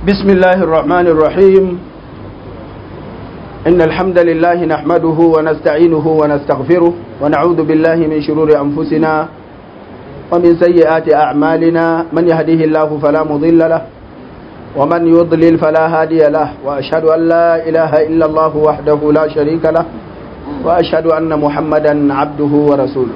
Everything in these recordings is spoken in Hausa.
بسم الله الرحمن الرحيم إن الحمد لله نحمده ونستعينه ونستغفره ونعوذ بالله من شرور أنفسنا ومن سيئات أعمالنا من يهده الله فلا مضل له ومن يضلل فلا هادي له وأشهد أن لا إله إلا الله وحده لا شريك له وأشهد أن محمدا عبده ورسوله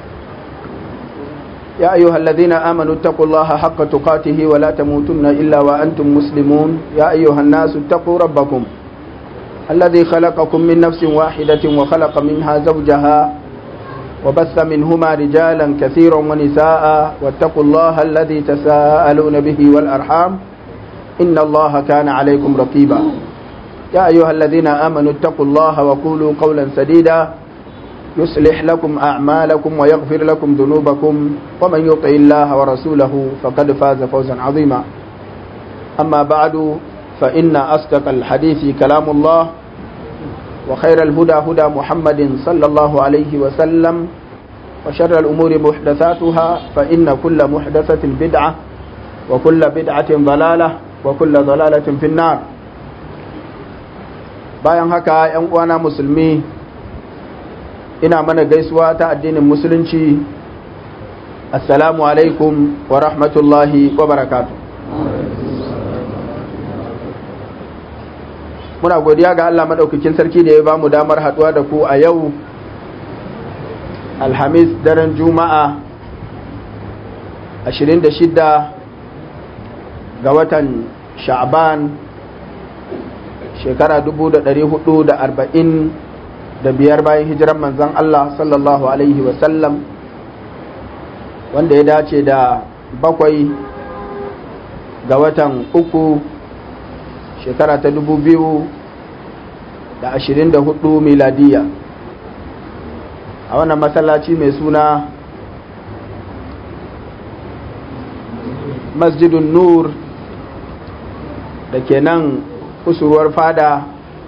يا أيها الذين آمنوا اتقوا الله حق تقاته ولا تموتن إلا وأنتم مسلمون يا أيها الناس اتقوا ربكم الذي خلقكم من نفس واحدة وخلق منها زوجها وبث منهما رجالا كثيرا ونساء واتقوا الله الذي تساءلون به والأرحام إن الله كان عليكم رقيبا يا أيها الذين آمنوا اتقوا الله وقولوا قولا سديدا يصلح لكم أعمالكم ويغفر لكم ذنوبكم ومن يطع الله ورسوله فقد فاز فوزا عظيما أما بعد فإن أصدق الحديث كلام الله وخير الهدى هدى محمد صلى الله عليه وسلم وشر الأمور محدثاتها فإن كل محدثة بدعة وكل بدعة ضلالة وكل ضلالة في النار bayan haka ‘yan uwana musulmi ina mana gaisuwa ta addinin musulunci assalamu alaikum wa rahmatullahi wa barakatu muna godiya ga Allah maɗaukakin sarki da ya ba mu damar haɗuwa da ku a yau alhamis daren juma'a 26 ga watan sha'ban shekara 440 da biyar bayan hijiran manzon Allah sallallahu Alaihi wasallam wanda ya dace da bakwai ga watan uku shekara ta dubu biyu da ashirin da hudu miladiya a wannan masallaci mai suna masjidun nur da ke nan kusurwar fada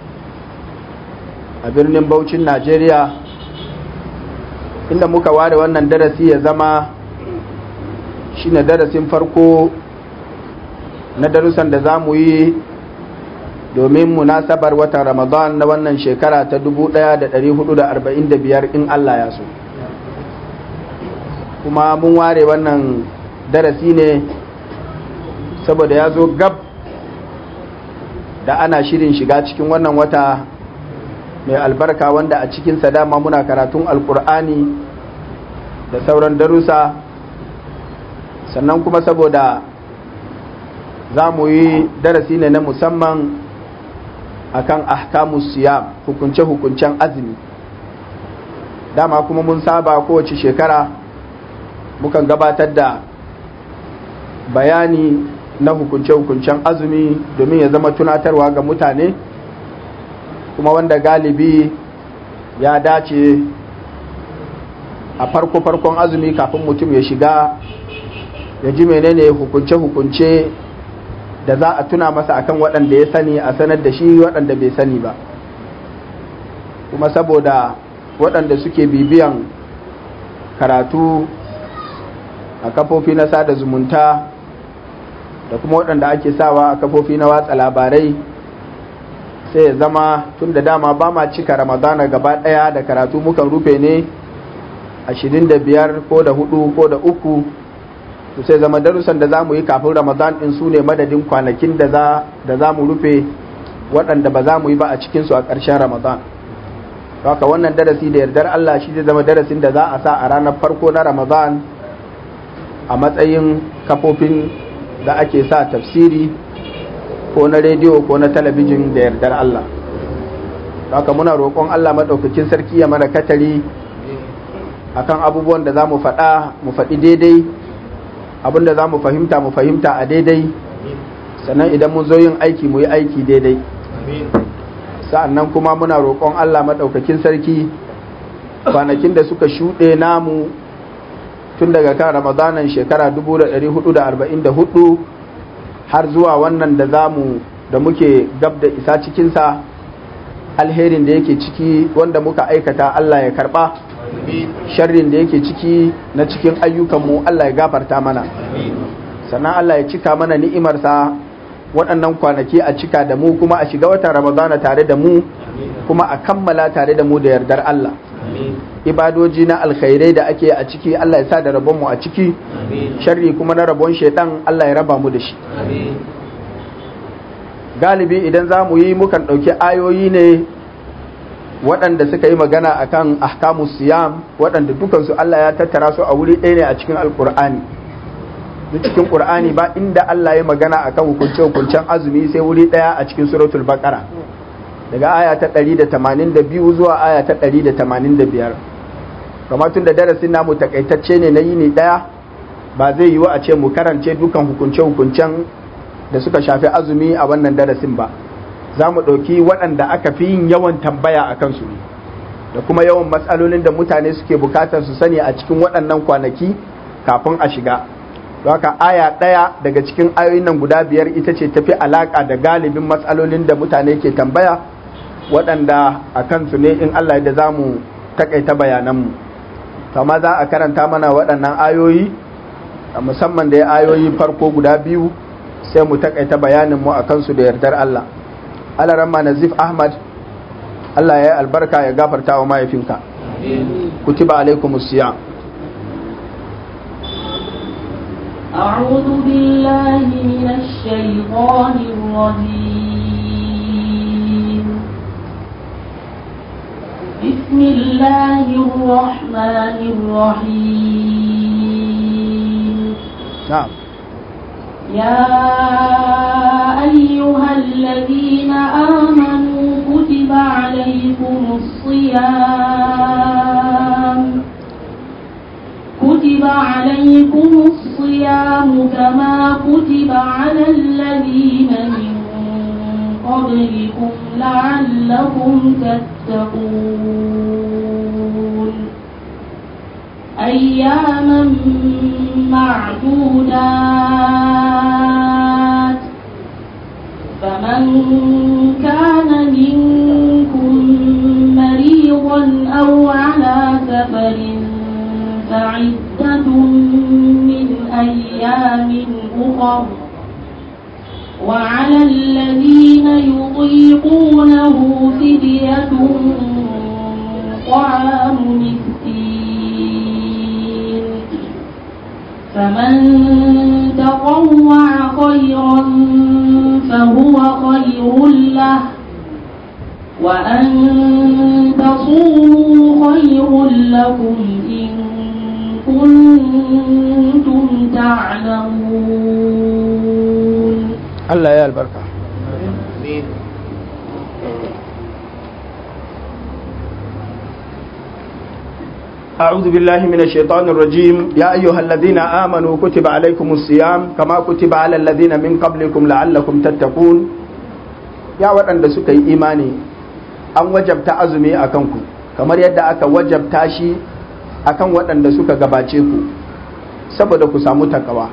a birnin Bauchin Najeriya inda muka ware wannan darasi ya zama shine darasin farko na darussan da za mu yi domin munasabar watan Ramadan na wannan shekara ta 1445 in Allah ya so kuma mun ware wannan darasi ne saboda ya zo gab da ana shirin shiga cikin wannan wata mai albarka wanda a cikinsa dama muna karatun alkur'ani da sauran darussa sannan kuma saboda za mu yi darasi ne na musamman akan ahkamus siyam hukunce-hukuncen azumi dama kuma mun saba kowace shekara mukan gabatar da bayani na hukunce-hukuncen azumi domin ya zama tunatarwa ga mutane kuma wanda galibi ya dace a farko-farkon azumi kafin mutum ya shiga ya ji menene hukunce-hukunce da za a tuna masa akan waɗanda ya sani a sanar da shi waɗanda bai sani ba kuma saboda waɗanda suke bibiyan karatu a kafofi na sada zumunta da kuma waɗanda ake sawa a kafofi na watsa labarai sai ya zama tun da dama ba ma cika ramadana gaba ɗaya da karatu mukan rufe ne ashirin da biyar ko da hudu ko da uku to sai zama darussan da za mu yi kafin ramadan ɗin su ne madadin kwanakin da za mu rufe waɗanda ba za mu yi ba a cikinsu a ƙarshen ramadan haka wannan darasi da yardar allah shi zai zama darasin da za a sa a ranar farko na ramadan a matsayin kafofin da ake sa tafsiri ko na rediyo ko na talabijin da yardar Allah haka muna roƙon Allah maɗaukakin sarki ya mana katari akan abubuwan da za mu faɗa mu faɗi daidai abin da za mu fahimta mu fahimta a daidai sannan idan mun zo yin aiki mu yi aiki daidai sa'annan kuma muna roƙon Allah maɗaukakin sarki kwanakin da suka shuɗe namu tun daga kan ramadanan shekara 1444 har zuwa wannan da zamu da muke gab da isa cikinsa alherin da yake ciki wanda muka aikata Allah ya karba sharrin da yake ciki na cikin ayyukanmu Allah ya gafarta mana sannan Allah ya cika mana ni'imarsa waɗannan kwanaki a cika da mu kuma a shiga watan ramadana tare da mu kuma a kammala tare da mu da yardar Allah ibadoji na alkhairai da ake a ciki Allah ya sa da rabon mu a ciki sharri kuma na rabon shaidan Allah ya raba mu da shi galibi idan za mu yi mukan ɗauki ayoyi ne waɗanda suka yi magana akan ahkamu siyam waɗanda dukansu Allah ya tattara su a wuri ɗaya ne a cikin alkur'ani duk cikin qur'ani ba inda Allah ya magana akan hukunce hukuncen azumi sai wuri ɗaya a cikin suratul baqara daga aya ta 182 zuwa aya ta 185 kamar tun da darasin namu takaitacce ne na yini ɗaya ba zai yiwu a ce mu karance dukan hukunce hukuncen da suka shafi azumi a wannan darasin ba za mu ɗauki waɗanda aka fi yin yawan tambaya a kansu ne da kuma yawan matsalolin da mutane suke bukatar su sani a cikin waɗannan kwanaki kafin a shiga haka aya ɗaya daga cikin ayoyin nan guda biyar ita ce tafi alaƙa da galibin matsalolin da mutane ke tambaya waɗanda a kansu ne in Allah da za mu taƙaita bayananmu kama za a karanta mana waɗannan ayoyi musamman da ya ayoyi farko guda biyu sai mu taƙaita bayaninmu a kansu da yardar Allah alaramma nazif ahmad Allah ya yi albarka ya gafarta wa mahaifinka kutiba alaikumus siyam أعوذ بالله من الشيطان الرجيم بسم الله الرحمن الرحيم نعم يا أيها الذين آمنوا كتب عليكم الصيام كتب عليكم الصيام كما كتب على الذين من قبلكم لعلكم تتقون أياما معدودات فمن كان منكم مريضا أو على سفر فعدة من أيام أخر وعلى الذين يطيقونه فدية طعام مسكين فمن تطوع خيرا فهو خير له وأن تصوموا خير لكم إن كنتم تعلمون Allah ya albarka أعوذ بالله من الشيطان الرجيم يا أيها الذين آمنوا كتب عليكم الصيام كما كتب على الذين من قبلكم لعلكم تتقون يا وأن سكي إيماني أن وجبت أزمي أكنكم كما يدعى أكا وجبت شي أكن وأن سكا gabaceku saboda ku samu takawa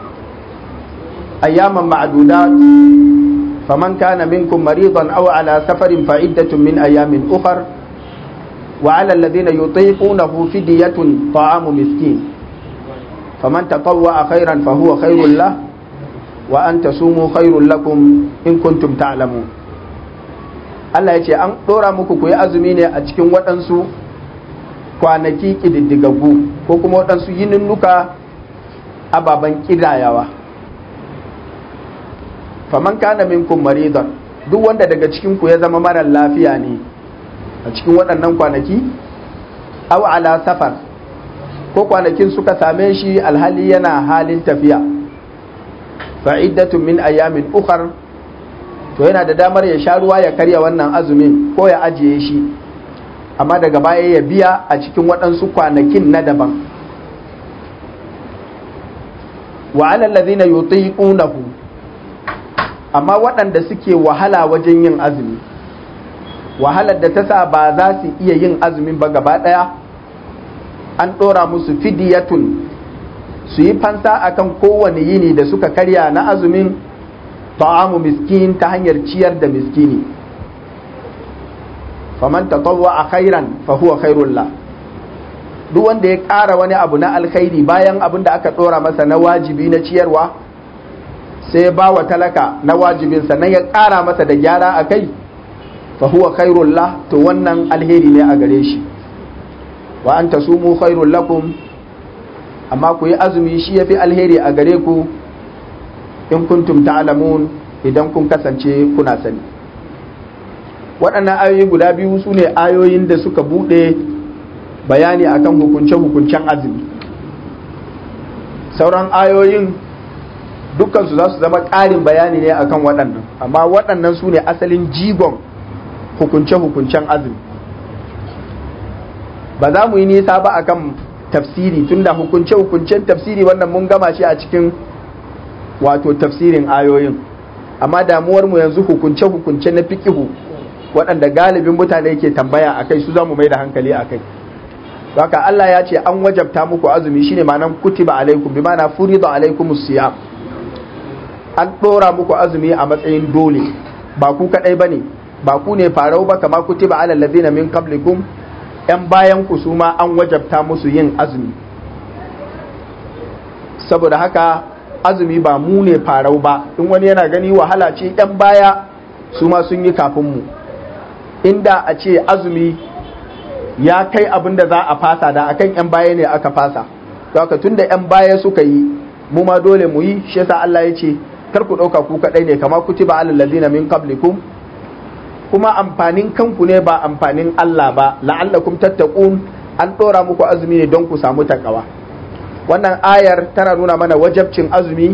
أياما معدودات فمن كان منكم مريضا أو على سفر فعدة من أيام أخر وعلى الذين يطيقونه فدية طعام مسكين فمن تطوع خيرا فهو خير له وأن تصوموا خير لكم إن كنتم تعلمون Allah ya ce an ɗora muku ku yi azumi ne a cikin waɗansu kwanaki ƙididdigaggu ko kuma waɗansu yininnuka ababen ƙidayawa. faman kana minkum maridan duk wanda daga cikin ku ya zama marar lafiya ne a cikin waɗannan kwanaki aw ala safar ko kwanakin suka same shi alhali yana halin tafiya fa iddatun min ayamin ukhar to yana da damar ya sha ruwa ya karya wannan azumin ko ya ajiye shi amma daga baya ya biya a cikin waɗansu kwanakin na daban wa alal ladhina yutiqunahu amma waɗanda suke wahala wajen yin azumi wahalar da ta sa ba za su iya yin azumin ba gaba ɗaya an ɗora musu fidiyatun su yi fansa akan kowane yini da suka karya na azumin ta'amu miskin ta hanyar ciyar da miskini faman tatawwa a khairan fa huwa khairullah duk wanda ya ƙara wani abu na alkhairi bayan abin da aka ɗora masa na wajibi na ciyarwa sai ya ba wa talaka na wajibin sannan ya ƙara masa da gyara a kai fa huwa khairul lah to wannan alheri ne a gare shi wa an tasumu khairul lakum amma ku yi azumi shi yafi alheri a gare ku in kuntum ta'lamun idan kun kasance kuna sani waɗannan ayoyi guda biyu su ne ayoyin da suka buɗe bayani akan hukunce-hukuncen azumi sauran ayoyin dukkansu za su zama ƙarin bayani ne akan waɗannan amma waɗannan su ne asalin jigon hukunce-hukuncen azumi ba za mu yi nisa ba akan tafsiri tunda hukunce-hukuncen tafsiri wannan mun gama shi a cikin wato tafsirin ayoyin amma damuwar mu yanzu hukunce-hukunce na fikihu waɗanda galibin mutane ke tambaya a kai su za mu mai da hankali a kai haka Allah ya ce an wajabta muku azumi shine ma'anan kutiba alaikum bi ma'ana furida alaikum siyam an ɗora muku azumi a matsayin dole ba ku kaɗai bane ba ku ne farau ba kama kutiba alal ladina min qablikum yan bayan ku su ma an wajabta musu yin azumi saboda haka azumi ba mu ne farau ba in wani yana gani wahala ce yan baya su ma sun yi kafin mu inda a ce azumi ya kai abin da za a fasa da akan yan baya ne aka fasa haka tun da yan baya suka yi mu ma dole mu yi shi yasa Allah ya ce kar ku ɗauka ku kaɗai ne kama kutiba alal ladina min qablikum kuma amfanin kanku ne ba amfanin Allah ba la'allakum tattaqun an ɗora muku azumi ne don ku samu takawa wannan ayar tana nuna mana wajabcin azumi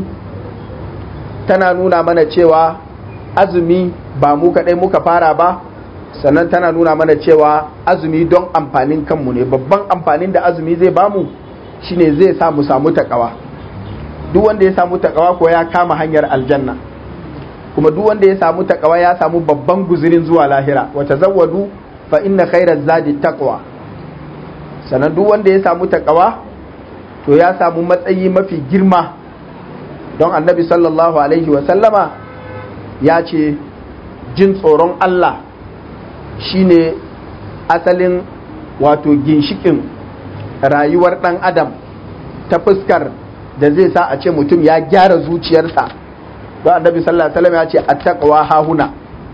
tana nuna mana cewa azumi ba mu kaɗai muka fara ba sannan tana nuna mana cewa azumi don amfanin kanmu ne babban amfanin da azumi zai bamu shine zai sa mu samu takawa duk wanda ya samu takawa ko ya kama hanyar aljanna kuma duk wanda ya samu takawa ya samu babban guzurin zuwa lahira wa tazawwadu fa inna khairaz zadi taqwa sannan duk wanda ya samu takawa to ya samu matsayi mafi girma don annabi sallallahu alaihi wa sallama ya ce jin tsoron Allah shine asalin wato ginshikin rayuwar ɗan adam ta fuskar da zai sa a ce mutum ya gyara zuciyarsa don annabi sallallahu alaihi wasallam ya ce attaqwa hahuna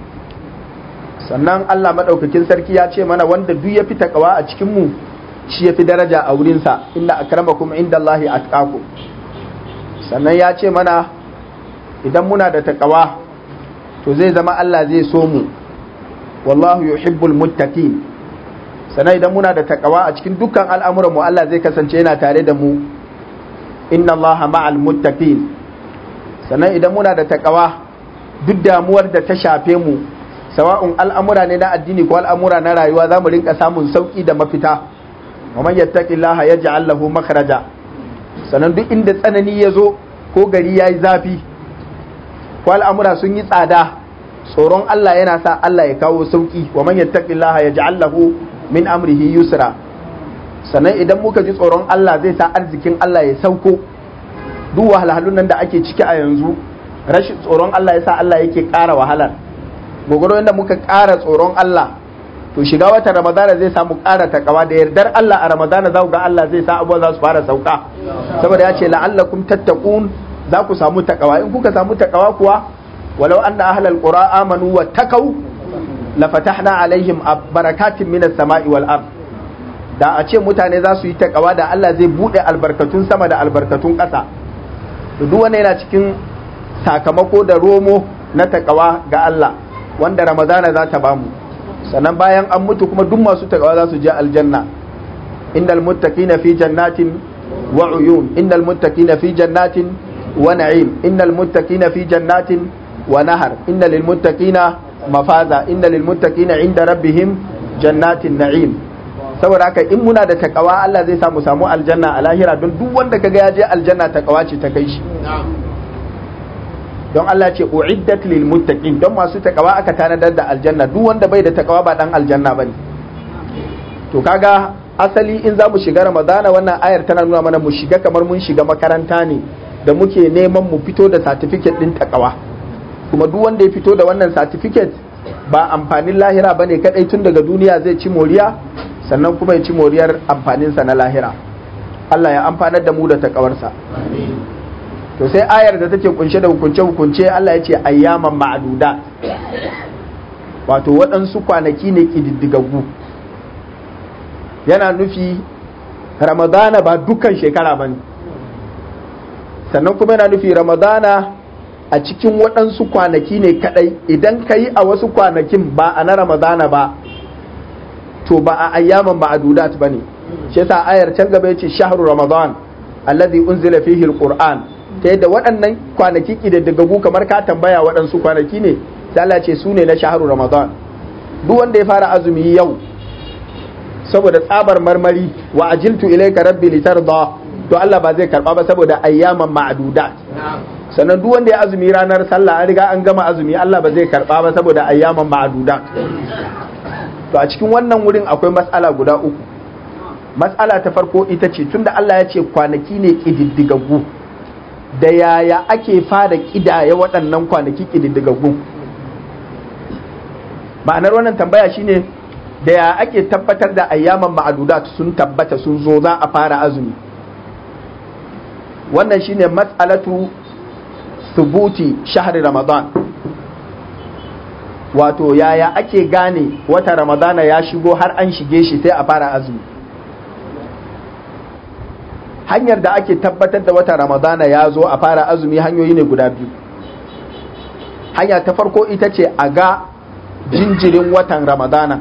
sannan Allah madaukakin sarki ya ce mana wanda duk ya fi takawa a cikin mu shi ya fi daraja a wurinsa inna akramakum indallahi atqakum sannan ya ce mana idan muna da takawa to zai zama Allah zai so mu wallahu yuhibbul muttaqin sannan idan muna da takawa a cikin dukkan al'amuran mu Allah zai kasance yana tare da mu inna allaha ma'al muttaqin sannan idan muna da takawa duk damuwar da ta shafe mu sawa'un al'amura ne na addini ko al'amura na rayuwa za mu rinka samun sauki da mafita wa man yattaqillaha yaj'al lahu makhraja sannan duk inda tsanani ya zo ko gari yayi zafi ko al'amura sun yi tsada tsoron Allah yana sa Allah ya kawo sauki wa man yattaqillaha yaj'al lahu min amrihi yusra sannan idan muka ji tsoron Allah zai sa arzikin Allah ya sauko duk wahalhalun nan da ake ciki a yanzu rashin tsoron Allah ya sa Allah yake ƙara wahalar gogoro yadda muka ƙara tsoron Allah to shiga watan Ramadana zai samu ƙara takawa da yardar Allah a Ramadana za ku ga Allah zai sa abubuwa za su fara sauka saboda ya ce la'allakum tattaqun za ku samu takawa in kuka samu takawa kuwa walau anna ahlal qura amanu wa taqaw la fatahna alaihim barakatin minas sama'i wal ard da a ce mutane za su yi takawa da Allah zai bude albarkatun sama da albarkatun ƙasa duk wanda yana cikin sakamako da romo na takawa ga Allah wanda ramadana za ta bamu sannan bayan an mutu kuma duk masu takawa za su je aljanna innal muttaqina fi jannatin wa uyun innal muttaqina fi jannatin wa na'im innal muttaqina fi jannatin wa nahar innal lil muttaqina mafaza innal lil muttaqina inda rabbihim jannatin na'im saboda haka in muna da takawa Allah zai samu samu aljanna a lahira don duk wanda kaga ya je aljanna takawa ce ta kai shi don Allah ce uiddat lil muttaqin don masu takawa aka tanadar da aljanna duk wanda bai da takawa ba dan aljanna bane to kaga asali in za mu shiga ramadana wannan ayar tana nuna mana mu shiga kamar mun shiga makaranta ne da muke neman mu fito da certificate din takawa kuma duk wanda ya fito da wannan certificate ba amfanin lahira bane kadai tun daga duniya zai ci moriya sannan kuma ya ci moriyar amfaninsa na lahira Allah ya amfanar da mu da takawarsa to sai ayar da take kunshe da hukunce-hukunce Allah ya ce ayyaman ma'aduda wato waɗansu kwanaki ne ƙididdigaggu yana nufi ramadana ba dukkan shekara ba ne sannan kuma yana nufi ramadana a cikin waɗansu kwanaki ne kaɗai idan ka yi a wasu kwanakin ba a na ramadana ba to ba a ayyaman ma'adudat ba ne shi yasa ayar can gaba ya ce shahru ramadan alladhi unzila fihi alquran ta yadda waɗannan kwanaki ƙididdigaggu kamar ka tambaya waɗansu kwanaki ne sai Allah ce su ne na shaharu Ramadan duk wanda ya fara azumi yau saboda tsabar marmari wa ajiltu ilayka rabbi litarda to Allah ba zai karba ba saboda ayyaman ma'dudat sannan duk wanda ya azumi ranar sallah an riga an gama azumi Allah ba zai karba ba saboda ayyaman ma'dudat to a cikin wannan wurin akwai mas'ala guda uku mas'ala ta farko ita ce tunda Allah ya ce kwanaki ne kididdigaggu da yaya ake fara kidaya waɗannan kwanaki kididdigaggu ma'anar wannan tambaya shine da ya ake tabbatar da ayyaman ma'adudat sun tabbata sun zo za a fara azumi wannan shine matsalatu subuti shahri ramadan wato yaya ake gane wata ramadana ya shigo har an shige shi sai a fara azumi hanyar da ake tabbatar da wata ramadana ya zo a fara azumi hanyoyi ne guda biyu hanya ta farko ita ce a ga jinjirin watan ramadana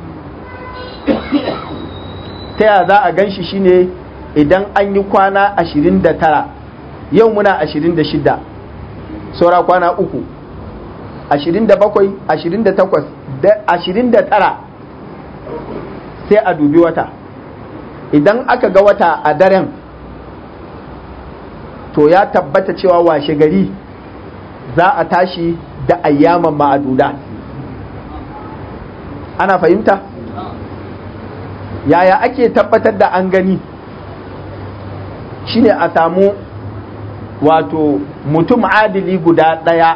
ta ya za a gan shi shine idan an yi kwana 29 yau muna 26 saura kwana uku 27 28 29 sai a dubi wata idan aka ga wata a daren to ya tabbata cewa washe gari za a tashi da ayyaman ma'aduda ana fahimta yaya ake tabbatar da an gani shine a samu wato mutum adili guda ɗaya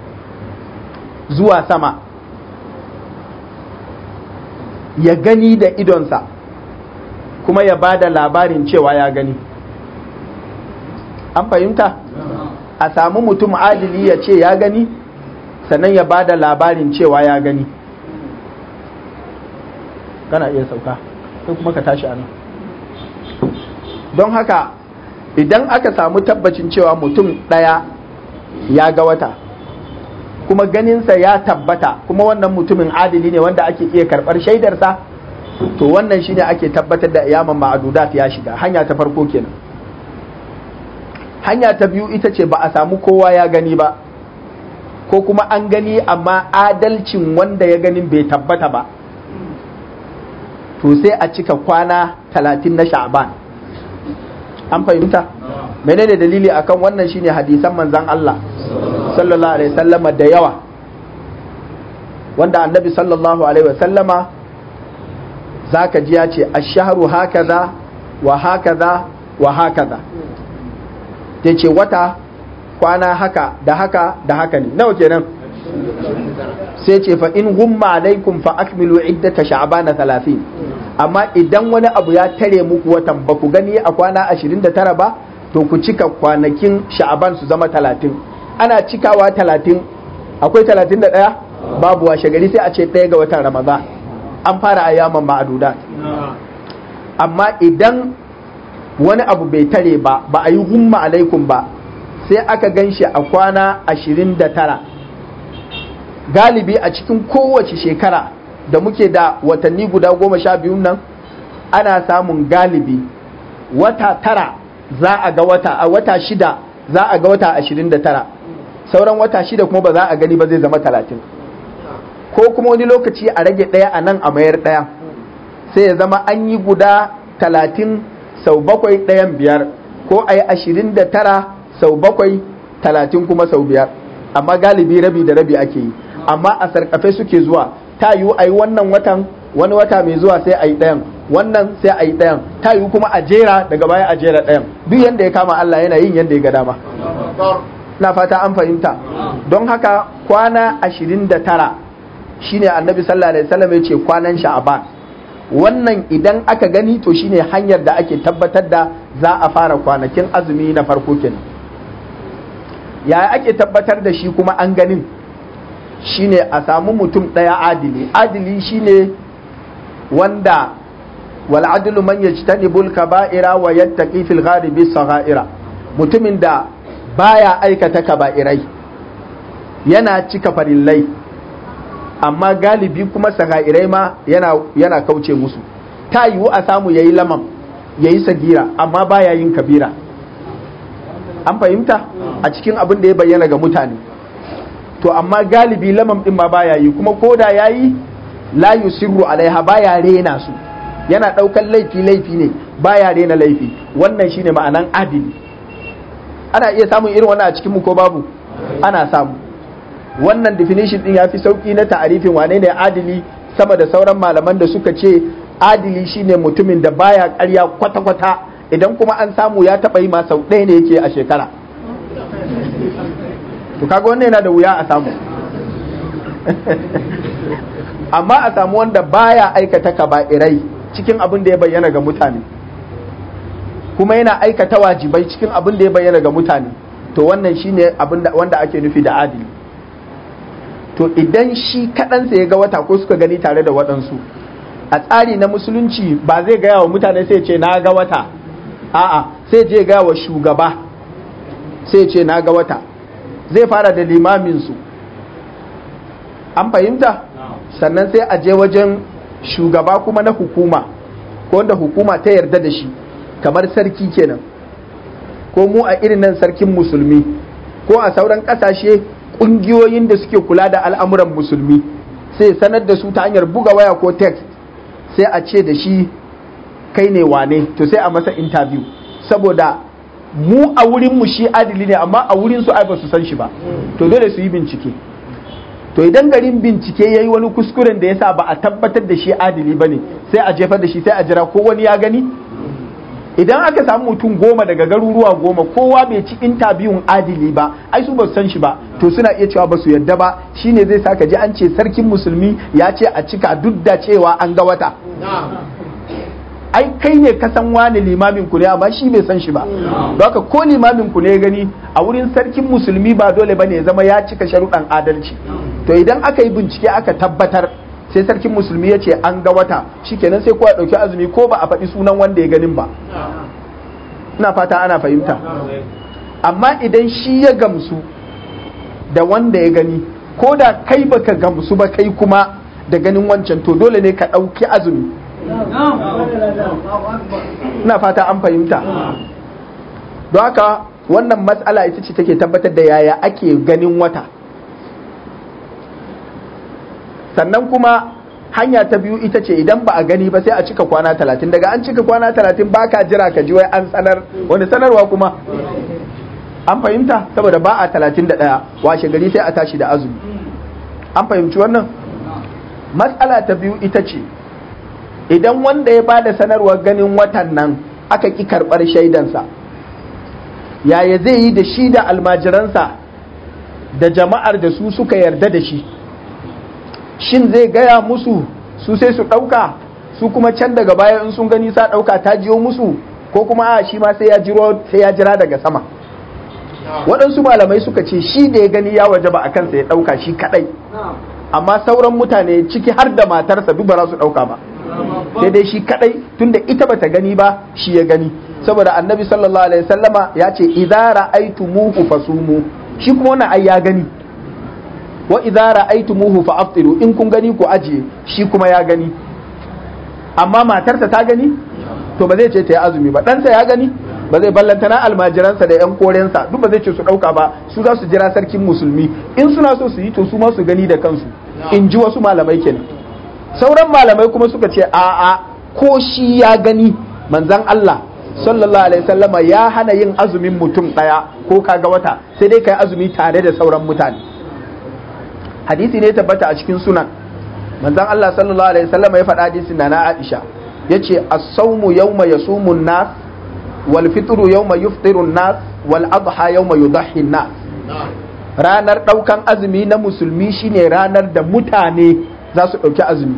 zuwa sama ya gani da idonsa kuma ya ba da labarin cewa ya gani an fahimta a samu mutum adili ya ce ya gani sannan ya ba da labarin cewa ya gani kana iya sauka sai kuma ka tashi anan don haka idan aka samu tabbacin cewa mutum ɗaya ya ga wata kuma ganinsa ya tabbata kuma wannan mutumin adili ne wanda ake iya karɓar shaidarsa to wannan shine ake tabbatar da iyaman ma'adudat ya shiga hanya ta farko kenan hanya ta biyu ita ce ba a samu kowa ya gani ba ko kuma an gani amma adalcin wanda ya ganin bai tabbata ba to sai a cika kwana talatin na sha'ban an fahimta menene dalili akan wannan shine hadisan manzan Allah sallallahu alaihi wasallama da yawa wanda annabi sallallahu alaihi wasallama zaka ji ya ce ash-shahru hakaza wa hakaza wa hakaza yace wata kwana haka da haka da haka ne nawa kenan sai ce fa in gumma alaikum fa akmilu iddata sha'bana 30 amma idan wani abu ya tare muku watan ba ku gani a kwana 29 ba to ku cika kwanakin sha'aban su zama 30 ana cikawa 30 akwai 31 babu washe gari sai a ce ɗaya ga watan ramadan an fara ayyaman ma'adudat amma idan wani abu bai tare ba ba a yi humma alaikum ba sai aka gan shi a kwana 29 galibi a cikin kowace shekara da muke da watanni guda goma sha biyun nan ana samun galibi wata tara za a ga wata a wata shida za a ga wata ashirin da tara sauran wata shida kuma ba za a gani ba zai zama talatin ko kuma wani lokaci a rage ɗaya a nan a mayar ɗaya sai ya zama an yi guda talatin sau bakwai ɗayan biyar ko a yi ashirin da tara sau bakwai talatin kuma sau biyar amma galibi rabi da rabi ake yi amma a sarkafe suke zuwa ta yiwu a yi wannan watan wani wata mai zuwa sai a yi ɗayan wannan sai a yi ɗayan ta yiwu kuma a jera daga baya a jera ɗayan duk yadda ya kama Allah yana yin yadda ya ga dama na fata an fahimta don haka kwana ashirin da tara shine annabi sallallahu alaihi wasallam ya ce kwanan sha'aban wannan idan aka gani to shine hanyar da ake tabbatar da za a fara kwanakin azumi na farko kenan ya ake tabbatar da shi kuma an ganin shine a samu mutum ɗaya adili adili shine wanda wal adlu man yajtanibul kaba'ira wa yattaqi fil ghalibi sagha'ira mutumin da baya aikata kaba'irai yana cika farillai amma galibi kuma sagairai ma yana, yana kauce musu ta yiwu a samu yayi lamam yayi sagira amma baya yin kabira an fahimta a cikin abin da ya bayyana ga mutane to amma galibi lamam din ma baya yi kuma koda yayi la yusirru alaiha baya rena su yana daukan laifi laifi ne baya rena laifi wannan shine ma'anan adili ana iya samun irin wannan a cikin mu ko babu ana samu wannan definition din ya fi sauki na ta'arifin wane ne adili sama da sauran malaman da suka ce adili shine mutumin da baya karya kwata-kwata idan kuma an samu ya taɓa yi ma sau ɗaya ne yake a shekara to kaga wannan yana da wuya a samu amma a samu wanda baya aikata kaba'irai cikin abin da ya bayyana ga mutane kuma yana aikata wajibai cikin abin da ya bayyana ga mutane to wannan shine abin wanda ake nufi da adili to idan shi kaɗansa ya ga wata ko suka gani tare da waɗansu a tsari na musulunci ba zai gaya wa mutane sai ce na ga wata a'a sai je gaya wa shugaba sai ce na ga wata zai fara da limaminsu an fahimta sannan sai a je wajen shugaba kuma na hukuma ko wanda hukuma ta yarda da shi kamar sarki kenan ko mu a irin nan sarkin musulmi ko a sauran ƙasashe kungiyoyin da suke kula da al'amuran musulmi sai sanar da su ta hanyar buga waya ko text sai a ce da shi kai ne wane to sai a masa interview saboda mu a wurin mu shi adili ne amma a wurin su ai ba su san shi ba to dole su yi bincike to idan garin bincike yayi wani kuskuren da yasa ba a tabbatar da shi adili bane sai a jefar da shi sai a jira ko wani ya gani idan aka samu mutum goma daga garuruwa goma kowa bai ci intabiyun adili ba ai su ba san shi ba to suna iya cewa ba su yadda ba shine zai saka ji an ce sarkin musulmi ya ce a cika duk da cewa an ga wata ai kai ne ka san wani limamin ku ne amma shi bai san shi ba don haka ko limamin ku ne ya gani a wurin sarkin musulmi ba dole bane ya zama ya cika sharuɗan adalci to idan aka yi bincike aka tabbatar sai sarkin musulmi ya ce an ga wata shikenan sai kowa ɗauki azumi ko ba a faɗi sunan wanda ya ganin ba ina fata ana fahimta amma idan shi ya gamsu da wanda ya gani ko da kai baka gamsu ba kai kuma da ganin wancan to dole ne ka ɗauki azumi ina fata an fahimta don haka wannan matsala ita ce take tabbatar da yaya ake ganin wata sannan kuma hanya ta biyu ita ce idan ba a gani ba sai a cika kwana talatin daga an cika kwana talatin ba ka jira ka ji wai an sanar wani sanarwa kuma an fahimta saboda ba a talatin da ɗaya washe gari sai a tashi da azumi an fahimci wannan matsala ta biyu ita ce idan wanda ya ba da sanarwar ganin watan nan aka ƙi karɓar shaidansa yaya zai yi da shi da almajiransa da jama'ar da su suka yarda da shi shin zai gaya musu su sai su ɗauka su kuma can daga baya in sun gani sa ɗauka ta jiyo musu ko kuma a shi ma sai ya jiro sai ya jira daga sama waɗansu malamai suka ce shi da ya gani ya waje ba a kansa ya ɗauka shi kaɗai amma sauran mutane ciki har da matarsa duk ba za su ɗauka ba sai dai shi kaɗai tunda ita bata gani ba shi ya gani saboda annabi sallallahu alaihi wasallama ya ce idza ra'aytumuhu fasumu shi kuma wannan ai ya gani wa idza ra'aytumuhu fa aftiru in kun gani ku ajiye shi kuma ya gani amma matarsa ta gani to ba zai ce ta yi azumi ba ɗansa ya gani ba zai ballanta na almajiransa da yan korensa duk ba zai ce su ɗauka ba su za su jira sarkin musulmi in suna so su yi to su ma su gani da kansu in ji wasu malamai kenan sauran malamai kuma suka ce a'a ko shi ya gani manzon Allah sallallahu alaihi wasallama ya hana yin azumin mutum ɗaya ko kaga wata sai dai kai azumi tare da sauran mutane hadisi ne tabbata a cikin sunan manzon Allah sallallahu alaihi wasallama ya faɗa hadisin na Aisha yace as-sawmu yawma yasumu an-nas wal fitru yawma yuftiru an-nas wal adha yawma yudahhi an-nas ranar daukan azumi na musulmi shine ranar da mutane za su dauki azumi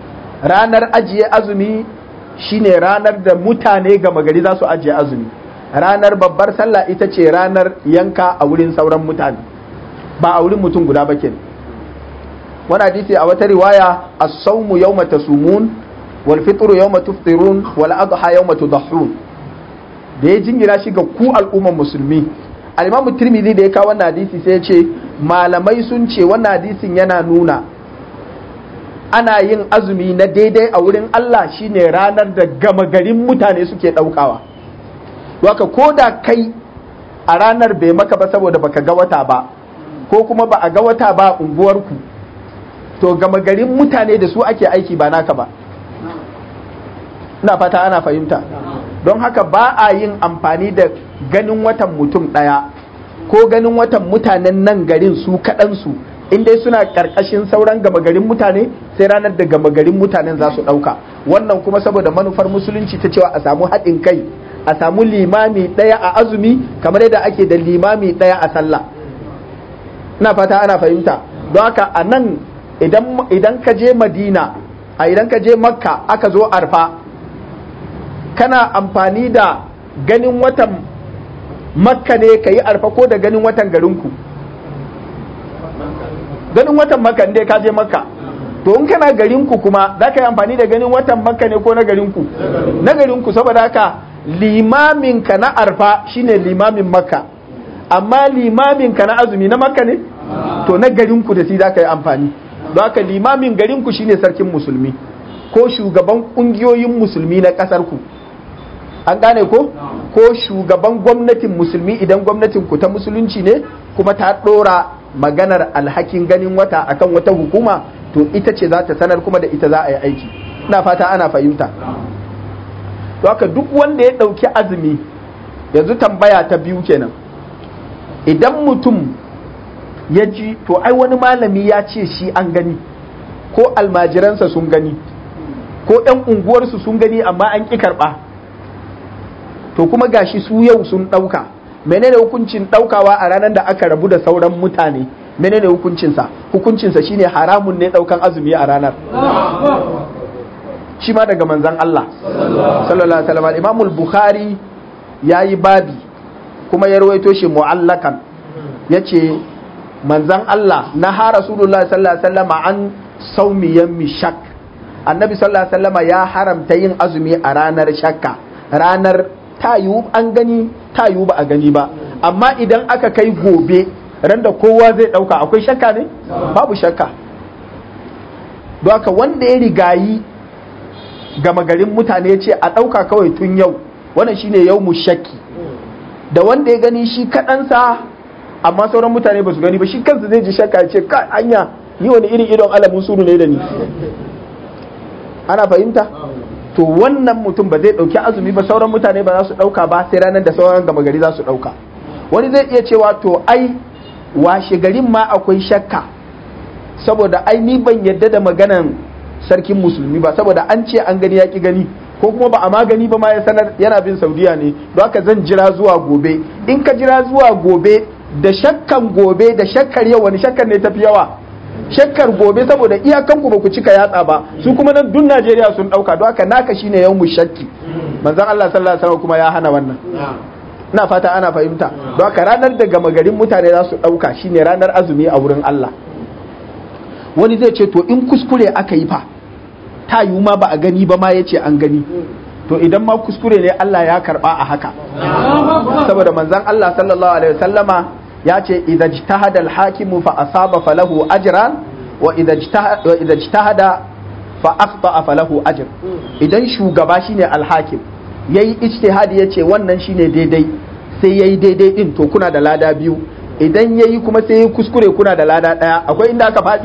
ranar ajiye azumi shine ranar da mutane gama gari za su ajiye azumi ranar babbar sallah ita ce ranar yanka a wurin sauran mutane ba a wurin mutum guda ba kenan wani hadisi a wata riwaya as-sawmu yawma tasumun wal fitru yawma tuftirun wal adha yawma tudahhun da ya jingira shi ga ku al'umman musulmi al-imam tirmidhi da ya kawo wannan hadisi sai ya ce malamai sun ce wannan hadisin yana nuna ana yin azumi na daidai a wurin Allah shine ranar da gama garin mutane suke daukawa waka ko da kai a ranar bai maka ba saboda baka ga wata ba ko kuma ba a ga wata ba unguwarku to gama garin mutane da su ake aiki ba naka ba ina fata ana fahimta don haka ba a yin amfani da ganin watan mutum ɗaya ko ganin watan mutanen nan garin su kaɗansu in dai suna ƙarƙashin sauran gama garin mutane sai ranar da gama garin mutanen za su ɗauka wannan kuma saboda manufar musulunci ta cewa a samu haɗin kai a samu limami ɗaya a azumi kamar yadda ake da limami ɗaya a sallah ina fata ana fahimta don haka a nan idan ka je madina a idan ka je makka aka zo arfa kana amfani da ganin watan makka ne ka yi arfa ko da ganin watan garinku ganin watan makka ne ka je makka to in kana garinku kuma za ka yi amfani da ganin watan makka ne ko na garinku na garinku saboda haka limaminka na arfa shine limamin makka amma limaminka na azumi na makka ne to na garinku da shi za ka yi amfani don haka limamin garinku shine sarkin musulmi ko shugaban kungiyoyin musulmi na kasar ku an gane ko ko shugaban gwamnatin musulmi idan gwamnatin ku ta musulunci ne kuma ta dora maganar alhakin ganin wata akan wata hukuma to ita ce za ta sanar kuma da ita za a yi aiki ina fata ana fahimta to haka duk wanda ya ɗauki azumi yanzu tambaya ta biyu kenan idan mutum ya ji to ai wani malami ya ce shi an gani ko almajiransa sun gani ko 'yan unguwarsu sun gani amma an ƙi karɓa to kuma gashi su yau sun ɗauka menene hukuncin ɗaukawa a ranar da aka rabu da sauran mutane menene hukuncinsa hukuncinsa shine haramun ne ɗaukan azumi a ranar shi ma daga manzan Allah sallallahu alaihi wasallam Imam al-Bukhari yayi babi kuma ya rawaito shi mu'allakan yace manzan Allah na ha Rasulullah sallallahu alaihi wasallam an saumi yammi shak annabi sallallahu alaihi wasallam ya haramta yin azumi a ranar shakka ranar tayu an gani tayu ba a gani ba amma idan aka kai gobe ran da kowa zai dauka akwai shakka ne babu shakka don haka wanda ya rigayi gama garin mutane ce a dauka kawai tun yau wannan shine yau mu shakki da wanda ya gani shi kaɗansa amma sauran mutane ba su gani ba shi kansa zai ji shakka ya ce ka anya ni wani irin idon alamun sunu ne da ni ana fahimta to wannan mutum ba zai ɗauki azumi ba sauran mutane ba za su ɗauka ba sai ranar da sauran gama gari za su ɗauka wani zai iya cewa to ai washe garin ma akwai shakka saboda ai ni ban yadda da maganan sarkin musulmi ba saboda an ce an gani ya ki gani ko kuma ba a magani ba ma ya sanar yana bin saudiya ne don haka zan jira zuwa gobe in ka jira zuwa gobe da shakkan gobe da shakkar yau wani shakkar ne tafi yawa shakkar gobe saboda iyakan ku ba ku cika yatsa ba su kuma nan duk Najeriya sun dauka don haka naka shine yau mu shakki manzon Allah sallallahu alaihi wasallam kuma ya hana wannan ina fata ana fahimta don haka ranar da gama garin mutane za su dauka shine ranar azumi a wurin Allah wani zai ce to in kuskure aka yi fa ta yiwu ma ba a gani ba ma ya ce an gani to idan ma kuskure ne Allah ya karba a haka saboda manzon Allah sallallahu alaihi wasallama ya ce idza ijtahada al-hakimu fa asaba falahu ajran wa idza ijtahada fa akhta falahu ajr idan shugaba shine al-hakim yayi ijtihadi yace wannan shine daidai sai yayi daidai din to kuna da lada biyu idan yayi kuma sai yayi kuskure kuna da lada daya akwai inda aka faɗi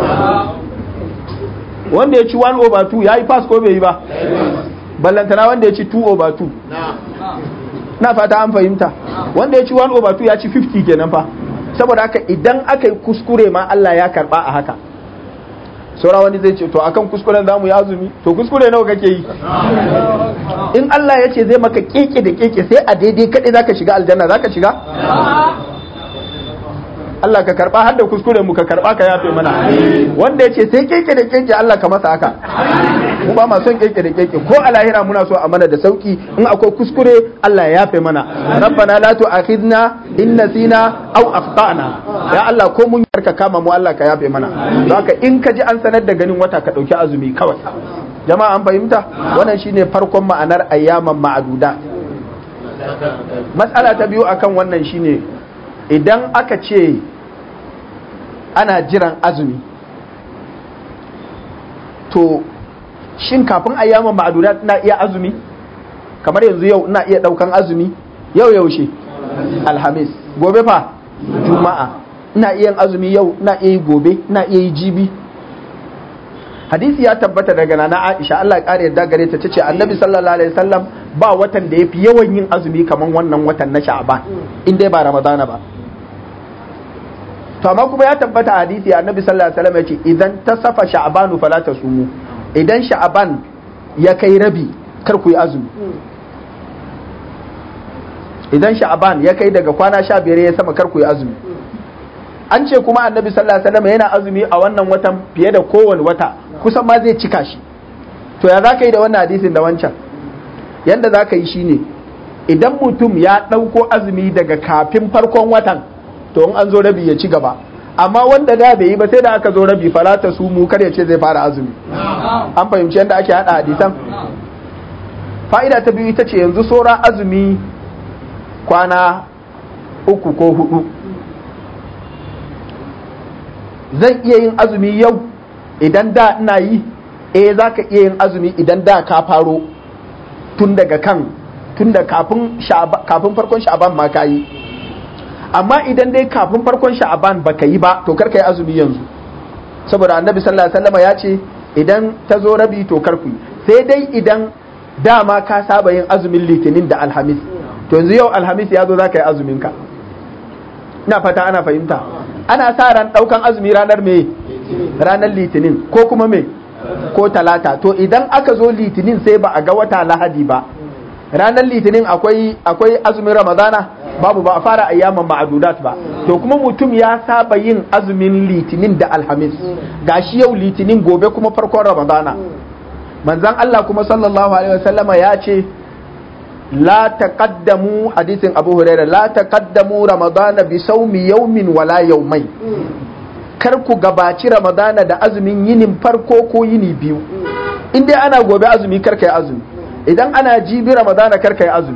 wanda ya ci 1 over 2 ya yi pass ko bai yi ba ballantana wanda ya ci 2 over 2 na fata an fahimta wanda ya ci 1 over 2 ya ci 50 kenan fa saboda haka idan aka yi kuskure ma Allah ya karba a haka saura wani zai ce to akan kuskuren zamu yi azumi to kuskure nawa kake yi in Allah ya ce zai maka keke da keke sai a daidai kaɗai zaka shiga aljanna zaka shiga Allah ka karba har da kuskuren mu ka karba ka yafe mana wanda yace sai keke da keke Allah ka masa haka mu ba ma son keke da keke ko a lahira muna so a mana da sauki in akwai kuskure Allah ya yafe mana rabbana la tu'akhidna in nasina aw akhtana ya Allah ko mun yarka kama mu Allah ka yafe mana haka in ka ji an sanar da ganin wata ka dauki azumi kawai jama'a an fahimta wannan shine farkon ma'anar ayyaman ma'aduda matsala ta biyu akan wannan shine idan aka ce ana jiran azumi to shin kafin ayyaman ma'aduda ina iya azumi kamar yanzu yau ina iya daukan azumi yau yaushe alhamis gobe fa juma'a ina iya yin azumi yau ina iya yi gobe ina iya yi jibi hadisi ya tabbata daga nana Aisha Allah ya kare yadda gare ta tace Annabi sallallahu alaihi wasallam ba watan da yafi yawan yin azumi kaman wannan watan na Sha'ban in dai ba Ramadana ba to amma kuma ya tabbata hadisi Annabi sallallahu alaihi wasallam yace idan tasafa Sha'banu fala tasumu idan Sha'ban ya kai rabi kar ku yi azumi idan Sha'ban ya kai daga kwana 15 ya sama kar ku yi azumi an ce kuma annabi sallallahu alaihi wasallam yana azumi a wannan watan fiye da kowane wata kusan ma zai cika shi to ya zaka yi da wannan hadisin da wancan yanda zaka yi shine idan mutum ya ɗauko azumi daga kafin farkon watan to in an zo rabi ya ci gaba amma wanda da bai yi ba sai da aka zo rabi falata su mu kar ya ce zai fara azumi an fahimci yadda ake hada hadisan fa'ida ta biyu ita ce yanzu saura azumi kwana uku ko hudu zan iya yin azumi yau idan da ina yi eh za ka iya yin azumi idan da ka faro tun daga kan tun da kafin kafin farkon sha'aban ma ka yi amma idan dai kafin farkon sha'aban ba ka yi ba to kar ka yi azumi yanzu saboda annabi sallallahu alaihi wasallam ya ce idan ta zo rabi to kar ku yi sai dai idan dama ka saba yin azumin litinin da alhamis to yanzu yau alhamis ya zo za ka yi azumin ka ina fata ana fahimta ana sa ran daukan azumi ranar me ranar litinin ko kuma me ko talata to idan aka zo litinin sai ba a ga wata lahadi ba ranar litinin akwai akwai azumin ramadana babu ba a fara ayyaman ma'adudat ba to kuma mutum ya saba yin azumin litinin da alhamis gashi yau litinin gobe kuma farkon ramadana manzon Allah kuma sallallahu alaihi wasallama ya ce la taqaddamu hadisin Abu Hurairah la taqaddamu Ramadana bi sawmi yawmin wala yawmai kar ku gabaci Ramadana da azumin yinin farko ko yini biyu in dai ana gobe azumi kar kai azumi idan ana jibi Ramadana kar kai azumi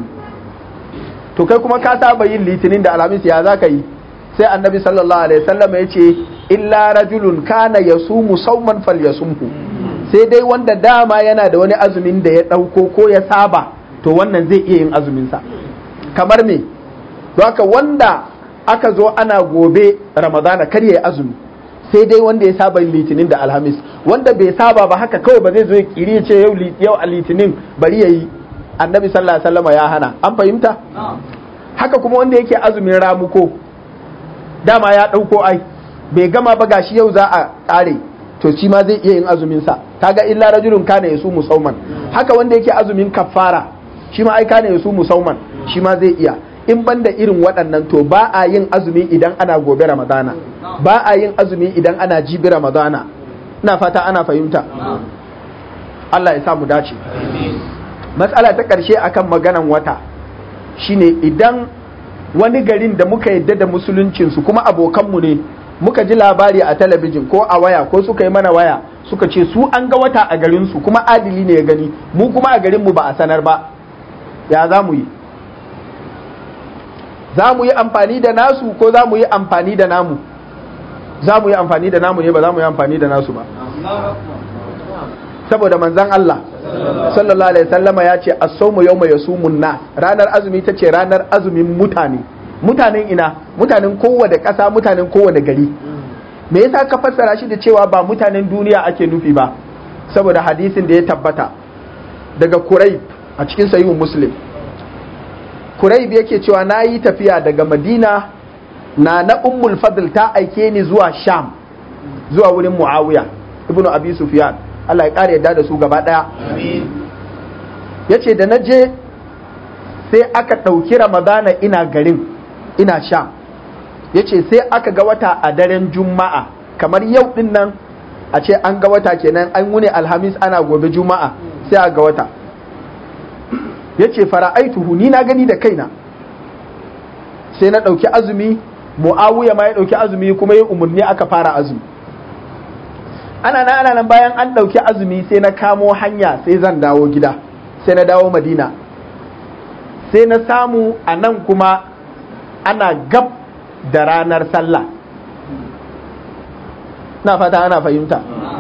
to kai kuma ka saba yin litinin da alhamis ya za ka yi sai annabi sallallahu alaihi wasallam ya ce illa rajulun kana yasumu sauman falyasumhu sai dai wanda dama yana da wani azumin da ya dauko ko ya saba to wannan zai iya yin azuminsa kamar me haka wanda aka zo ana gobe ramadana kar ya yi azumi sai dai wanda ya saba litinin da alhamis wanda bai saba ba haka kawai ba zai zo ya kiri ya ce yau a litinin bari ya yi annabi sallallahu alaihi wasallam ya hana an fahimta haka kuma wanda yake azumin ramuko dama ya ɗauko ai bai gama ba gashi yau za a ƙare to shi ma zai iya yin azumin sa kaga illa rajulun kana yasu musauman haka wanda yake azumin kafara shi ma ai kana yasu musauman shi ma zai iya in banda irin waɗannan to ba a yin azumi idan ana gobe ramadana ba a yin azumi idan ana jibi ramadana ina fata ana fahimta Allah ya sa mu dace matsala ta ƙarshe akan maganan wata shine idan wani garin da muka yadda da musuluncinsu kuma abokanmu ne muka ji labari a talabijin ko a waya ko suka yi mana waya suka ce su an ga wata a garinsu kuma adili ne ya gani mu kuma a garinmu ba a sanar ba ya za mu yi za mu yi amfani da nasu ko za mu yi amfani da namu za mu yi amfani da namu ne ba za mu yi amfani da nasu ba saboda manzan Allah sallallahu alaihi wasallama ya ce as-sawmu yawma yasumun nas ranar azumi ta ce ranar azumin mutane mutanen ina mutanen kowane ƙasa mutanen kowane gari me yasa ka fassara shi da cewa ba mutanen duniya ake nufi ba saboda hadisin da ya tabbata daga Quraib a cikin sahihun Muslim Quraib yake cewa na yi tafiya daga Madina na na Ummul Fadl ta aike ni zuwa Sham zuwa wurin Muawiya ibnu Abi Sufyan Allah ya ƙara yadda da su gaba ɗaya. Ya ce da na je sai aka ɗauki Ramadana ina garin ina sha ya ce sai aka ga wata a daren juma'a kamar yau din nan a ce an ga wata kenan an wuni alhamis ana gobe juma'a sai a ga wata ya ce fara'aituhu ni na gani da kaina sai na ɗauki azumi mu'awiya ma ya ɗauki azumi kuma ya umarni aka fara azumi ana nan ana nan bayan an ɗauki azumi sai na kamo hanya sai zan dawo gida sai na dawo madina sai na samu a nan kuma ana gab da ranar sallah na fata ana fahimta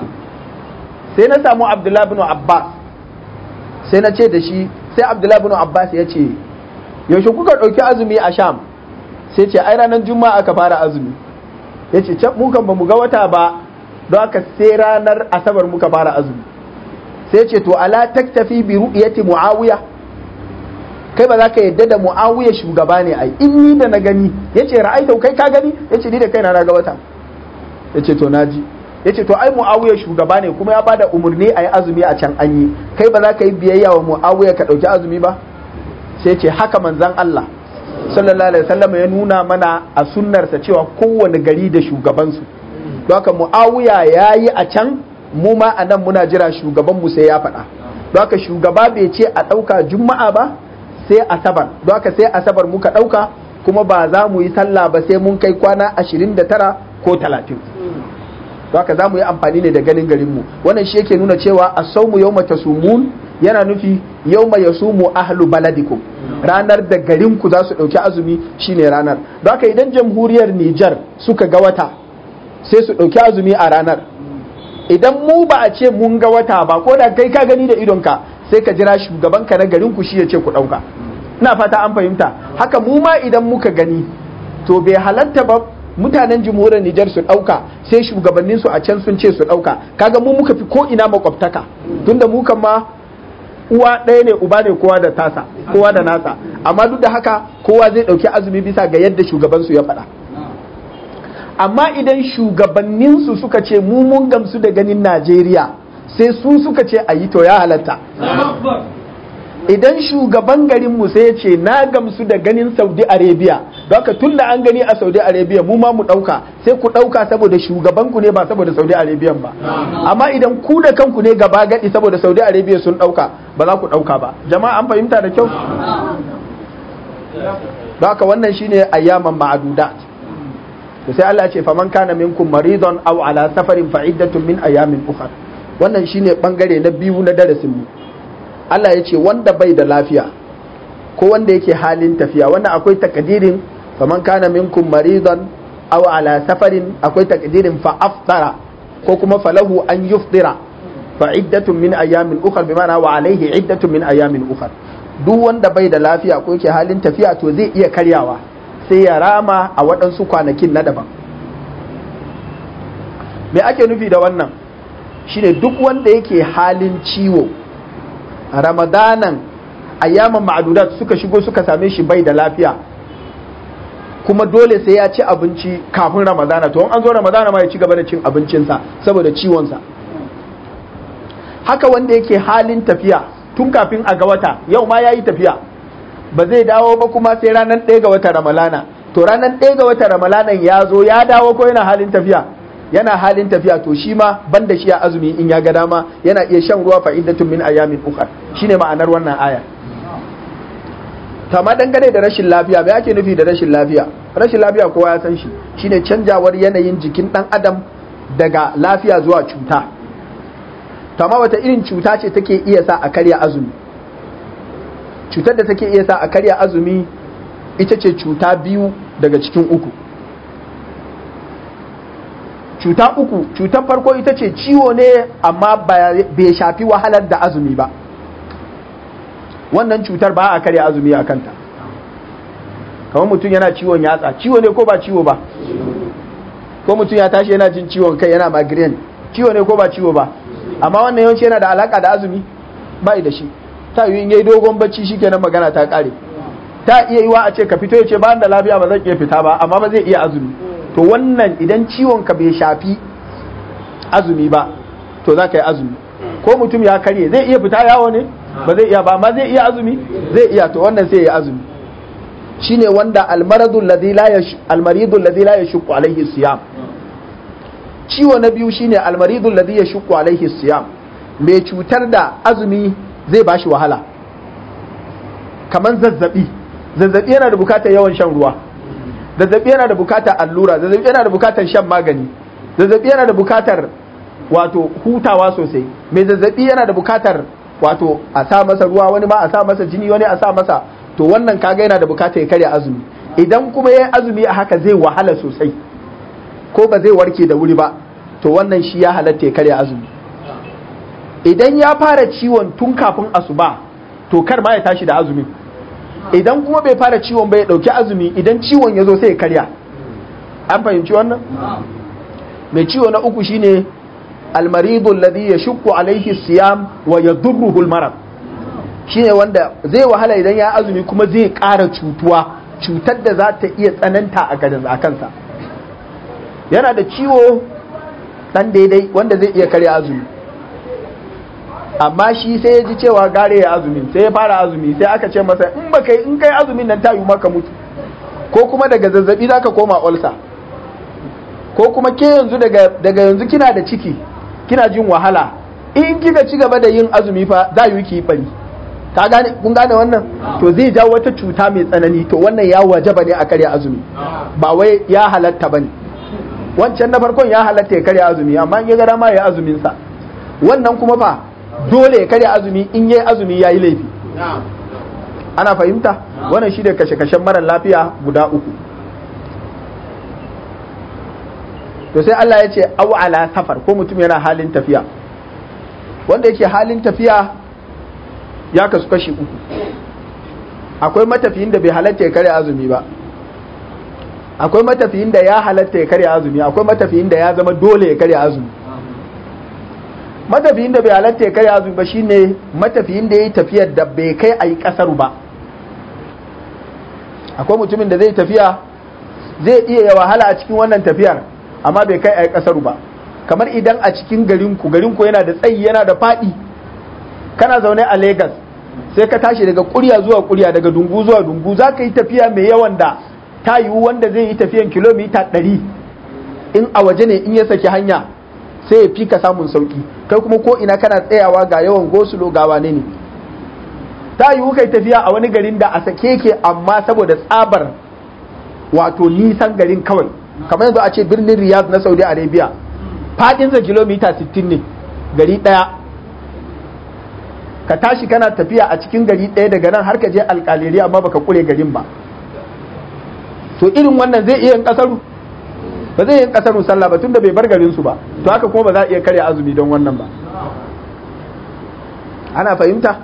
sai na samu abdullahi bin abbas sai na ce da shi sai abdullahi bin abbas ya ce yaushe kuka ɗauki azumi a sham sai ce ai ranar juma'a aka fara azumi ya ce can mukan ba mu ga wata ba don haka sai ranar asabar muka fara azumi sai ce to ala taktafi bi ru'yati muawiya kai ba za ka yadda da muawiya shugaba ne ai in ni da na gani yace ra'aita kai ka gani yace ni da kaina na ga wata yace to naji yace to ai muawiya shugaba ne kuma ya bada umurni ayi azumi a can an yi kai ba za ka yi biyayya wa muawiya ka dauki azumi ba sai ce haka manzon Allah sallallahu alaihi wasallam ya nuna mana a sunnarsa cewa kowane gari da shugabansu don haka muawiya yayi a can mu ma a nan muna jira shugaban mu sai ya faɗa don haka shugaba bai ce a ɗauka juma'a ba sai asabar don haka sai asabar muka ɗauka kuma ba za mu yi sallah ba sai mun kai kwana ashirin da tara ko talatin don haka za mu yi amfani ne da ganin garinmu wannan shi yake nuna cewa a saumu yau tasumun yana nufi yau ya sumu ahlu baladikum ranar da garinku za su ɗauki azumi shine ranar don haka idan jamhuriyar Nijar suka ga wata sai su ɗauki azumi a ranar idan mu ba a ce mun ga wata ba ko da kai ka gani da idonka sai ka jira shugabanka na garin ku shi ya ce ku ɗauka ina fata an fahimta haka mu ma idan muka gani to bai halatta ba mutanen jamhuriyar Nijar su ɗauka sai shugabannin su a can sun ce su ɗauka kaga mu muka fi ko ina makwabtaka tunda mu kan ma uwa ɗaya ne uba ne kowa da tasa kowa da nasa amma duk da haka kowa zai ɗauki azumi bisa ga yadda shugabansu ya faɗa amma idan shugabanninsu suka ce mu mun gamsu da ganin Najeriya sai su suka ce a yi to ya halatta idan shugaban garinmu sai ya ce na gamsu da ganin Saudi Arabia don haka tun da an gani a Saudi Arabia mu ma mu ɗauka sai ku ɗauka saboda shugabanku ne ba saboda Saudi Arabia ba amma idan ku da kanku ne gaba gadi saboda Saudi Arabia sun ɗauka ba za ku ɗauka ba jama'a an fahimta da kyau don haka wannan shine ayyaman ma'adudat to sai Allah ce faman kana minkum maridon aw ala safarin fa iddatun min ayamin ukhra wannan shine bangare na biyu na darasin mu Allah ya ce wanda bai da lafiya ko wanda yake halin tafiya wannan akwai takdirin faman kana minkum maridon aw ala safarin akwai takdirin fa aftara ko kuma falahu an yuftira fa iddatun min ayamin ukhra bi ma'ana wa alaihi iddatun min ayamin ukhra duk wanda bai da lafiya ko yake halin tafiya to zai iya karyawa sai ya rama a waɗansu kwanakin na daban me ake nufi da wannan shine duk wanda yake halin ciwo ramadanan ayyaman ma'adudat suka shigo suka same shi bai da lafiya kuma dole sai ya ci abinci kafin ramadana to an zo ramadana ma ya ci gaba da cin abincinsa saboda ciwonsa haka wanda yake halin tafiya tun kafin a ga wata yau ma ya yi tafiya ba zai dawo ba kuma sai ranar ɗaya ga wata ramalana to ranar ɗaya ga wata ramalanan ya zo ya dawo ko yana halin tafiya yana halin tafiya to shi ma ban da shi a azumi in ya ga dama yana iya shan ruwa fa'idatun min ayamin ukhra shine ma'anar wannan aya ma dangane da rashin lafiya me ake nufi da rashin lafiya rashin lafiya kowa ya san shi shine canjawar yanayin jikin dan adam daga lafiya zuwa cuta ma wata irin cuta ce take iya sa a karya azumi cutar da take iya sa a karya azumi ita ce cuta biyu daga cikin uku cuta uku cutar farko ita ce ciwo ne amma bai shafi wahalar da azumi ba wannan cutar ba a karya azumi a kanta kamar mutum yana ciwon yatsa ciwo ne ko ba ciwo ba ko mutum ya tashi yana jin ciwon kai yana migraine ciwo ne ko ba ciwo ba amma wannan yawanci yana da alaka da azumi ba da shi ta yi in yayi dogon bacci shikenan magana ta kare ta iya yiwa a ce ka fito ya ce ba da lafiya ba zan iya fita ba amma ba zai iya azumi to wannan idan ciwon ka bai shafi azumi ba to za ka yi azumi ko mutum ya karye zai iya fita yawo ne ba zai iya ba amma zai iya azumi zai iya to wannan sai ya azumi shine wanda almaradu alladhi la yash almaridu alladhi la yashqu alaihi siyam ciwo na biyu shine almaridu alladhi yashqu alaihi siyam mai cutar da azumi zai bashi wahala kaman zazzabi zazzabi yana da bukatar yawan shan ruwa zazzabi yana da bukatar allura zazzabi yana da bukatar shan magani zazzabi yana da bukatar wato hutawa sosai mai zazzabi yana da bukatar wato a sa masa ruwa wani ma a sa masa jini wani a sa masa to wannan kaga yana da bukatar ya karya azumi idan kuma ya azumi a haka zai wahala sosai ko ba zai warke da wuri ba to wannan shi ya halatta ya karya azumi idan ya fara ciwon tun kafin asuba to kar ma ya tashi da azumin idan kuma bai fara ciwon ba ya dauki azumi idan ciwon ya zo sai ya karya an fahimci wannan mai ciwo na uku shine almaridu alladhi yashukku alaihi siyam wa yadurruhu almarad shine wanda zai wahala idan ya azumi kuma zai ƙara cutuwa cutar da za ta iya tsananta a gadan a kansa yana da ciwo dan daidai wanda zai iya karya azumi amma shi sai ya ji cewa gare ya azumi sai ya fara azumi sai aka ce masa in ba kai in kai azumin nan ta yi maka mutu ko kuma daga zazzabi za ka koma olsa ko kuma ke yanzu daga yanzu kina da ciki kina jin wahala in kika ci gaba da yin azumi fa za yi ki bari ka gane kun gane wannan to zai jawo wata cuta mai tsanani to wannan ya wajaba ne a karya azumi ba wai ya halatta bane wancan na farkon ya halatta ya karya azumi amma in ya ga dama ya azumin sa wannan kuma fa dole ya karya azumi in yayi azumi yayi laifi ana fahimta wannan shi da kashe-kashen mara lafiya guda uku to sai Allah ya ce au ala safar ko mutum yana halin tafiya wanda yake halin tafiya ya kasu kashi uku akwai matafiyin da bai halatta ya karya azumi ba akwai matafiyin da ya halatta ya karya azumi akwai matafiyin da ya zama dole ya karya azumi matafiyin da bai halatta ya karya azumi ba shine matafiyin da ya yi tafiyar da bai kai a yi kasaru ba akwai mutumin da zai tafiya zai iya ya wahala a cikin wannan tafiyar amma bai kai a yi kasaru ba kamar idan a cikin garinku garinku yana da tsayi yana da faɗi kana zaune a Legas sai ka tashi daga kurya zuwa kurya daga dungu zuwa dungu za ka yi tafiya mai yawan da ta yiwu wanda zai yi tafiyan kilomita ɗari in a waje ne in ya saki hanya sai ya fi ka samun sauki kai kuma ko ina kana tsayawa ga yawan gosulo ga wane ne ta yiwu kai tafiya a wani garin da a sake ke amma saboda tsabar wato nisan garin kawai kamar yanzu a ce birnin riyadh na saudi arabia fadinsa kilomita 60 ne gari ɗaya ka tashi kana tafiya a cikin gari ɗaya daga nan har ka je alƙaliri amma baka kure garin ba to irin wannan zai iya yin ƙasaru ba zai yin ƙasarun sallah ba tunda bai bar garin su ba to haka kuma ba za a iya karya azumi don wannan ba ana fahimta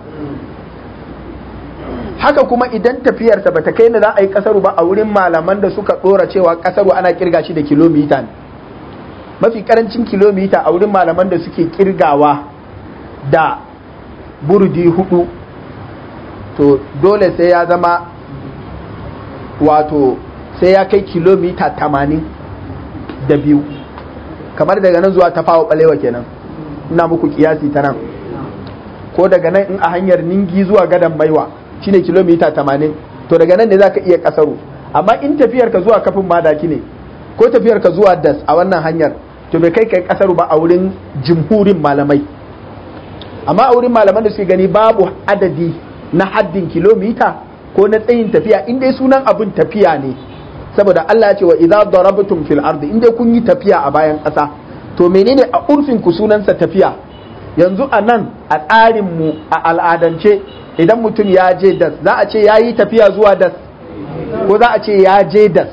haka kuma idan tafiyarsa ba ta kai da za a yi ƙasaru ba a wurin malaman da suka ɗora cewa ƙasaru ana kirga shi da kilomita ne mafi ƙarancin kilomita a wurin malaman da suke kirgawa da burdi hudu to dole sai ya zama wato sai ya kai kilomita tamanin da biyu kamar daga nan zuwa tafawa balewa kenan ina muku kiyasi ta nan ko daga nan in a hanyar ningi zuwa gadon baiwa shine kilomita tamanin to daga nan ne za ka iya kasaro amma in tafiyar ka zuwa kafin madaki ne ko tafiyar ka zuwa das a wannan hanyar to bai kai kai kasaru ba a wurin jimhurin malamai amma a wurin malaman da suke gani babu adadi na haddin kilomita ko na tsayin tafiya in dai sunan abin tafiya ne saboda Allah ya ce wa idza darabtum fil ardi in dai kun yi tafiya a bayan ƙasa to menene a urfin ku sunansa tafiya yanzu a nan a tsarin mu a al'adance idan mutum ya je das za a ce ya yi tafiya zuwa das ko za a ce ya je das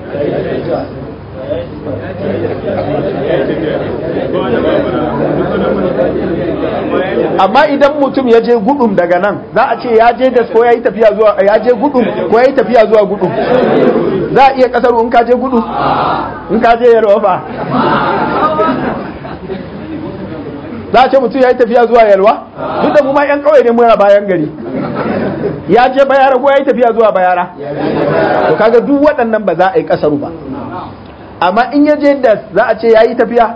amma idan mutum ya je gudum daga nan za a ce ya je das ko ya yi tafiya zuwa ya je gudum ko ya yi tafiya zuwa gudum za a iya kasar in ka je gudu in ka je yalwa fa za a ce mutum ya yi tafiya zuwa yalwa duk da mu ma yan kawai ne muna bayan gari ya je bayara ko ya yi tafiya zuwa bayara to kaga duk waɗannan ba za a yi kasaru ba amma in ya je da za a ce ya yi tafiya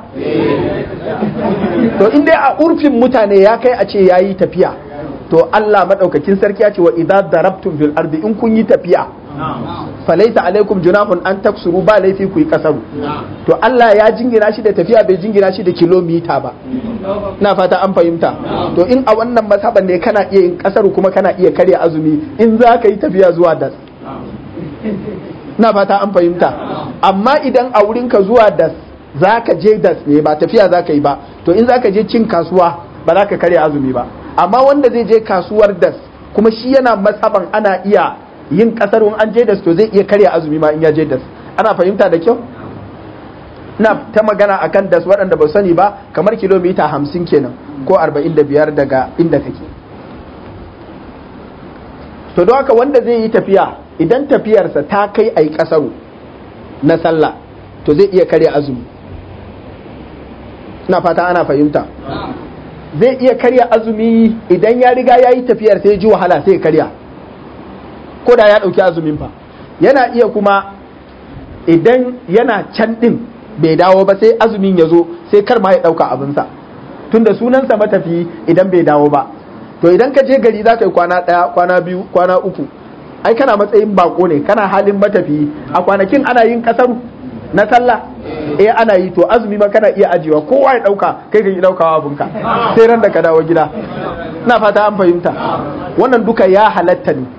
to in dai a urfin mutane ya kai a ce ya yi tafiya to Allah maɗaukakin sarki ya ce wa idza darabtum fil ardi in kun yi tafiya falaita alaikum junahun an taksuru ba laifi ku yi kasaru to Allah ya jingina shi da tafiya bai jingina shi da kilomita ba na fata an fahimta to in a wannan mazhaban ne kana iya yin kasaru kuma kana iya karya azumi in za ka yi tafiya zuwa das na fata an fahimta amma idan a wurinka zuwa das za ka je das ne ba tafiya za ka yi ba to in za ka je cin kasuwa ba za ka karya azumi ba amma wanda zai je kasuwar das kuma shi yana masaban ana iya yin kasar an je das to zai iya karya azumi ma in ya je das ana fahimta da kyau na ta magana akan das waɗanda ba sani ba kamar kilomita hamsin kenan ko arba'in da biyar daga inda kake to don haka wanda zai yi tafiya idan tafiyarsa ta kai a yi ƙasaru na sallah to zai iya karya azumi na fata ana fahimta zai iya karya azumi idan ya riga ya yi tafiyar sai ji wahala sai karya ko da ya ɗauki azumin fa yana iya kuma idan yana can ɗin bai dawo ba sai azumin ya zo sai kar ma ya ɗauka abinsa tunda sunansa matafi idan bai dawo ba to idan ka je gari za ka yi kwana ɗaya kwana biyu kwana uku ai kana matsayin bako ne kana halin matafi a kwanakin ana yin kasaru na sallah eh ana yi to azumi ma kana iya ajiyewa kowa ya dauka kai ka yi daukawa abinka sai ran da ka dawo gida ina fata an fahimta wannan duka ya halatta ne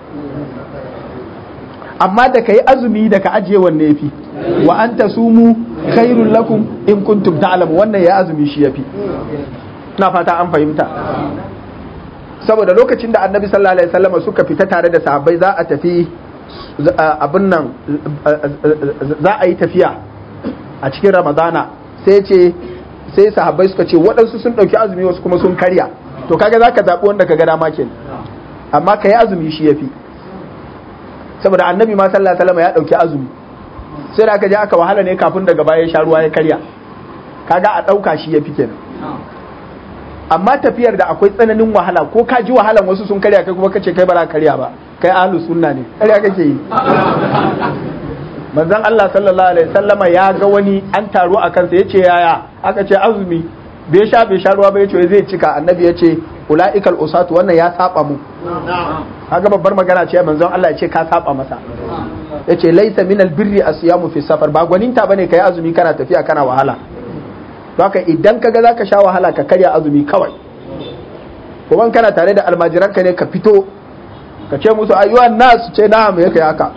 amma da ka yi azumi da ka ajiye wanne yafi wa an tasumu khairul lakum in kuntum ta'lamu wannan ya azumi shi yafi ina fata an fahimta saboda lokacin da annabi sallallahu alaihi wasallam suka fita tare da sahabbai za a tafi abin nan za a yi tafiya a cikin ramadana sai ce sai sahabbai suka ce waɗansu sun ɗauki azumi wasu kuma sun karya to kaga za ka zaɓi wanda ka ga dama kenan amma ka yi azumi shi ya fi saboda annabi ma sallallahu alaihi wasallam ya ɗauki azumi sai da aka je aka wahala ne kafin daga baya ya sha ruwa ya karya kaga a ɗauka shi ya fi kenan amma tafiyar da akwai tsananin wahala ko ka ji wahalan wasu sun karya kai kuma kace kai ba za karya ba kai ahlus sunna ne karya kake yi manzon Allah sallallahu alaihi sallama ya ga wani an taro a kansa yace yaya aka ce azumi bai sha bai sha ruwa ba yace zai cika annabi yace ulaikal usatu wannan ya saba mu kaga babbar magana ce manzon Allah ya ce ka saba masa yace laisa minal birri asyamu fi safar ba gwaninta bane kai azumi kana tafiya kana wahala haka idan kaga zaka sha wahala ka karya azumi kawai kuma kana tare da almajiranka ne ka fito ka ce musu ayyuan nas ce na'am ya kai haka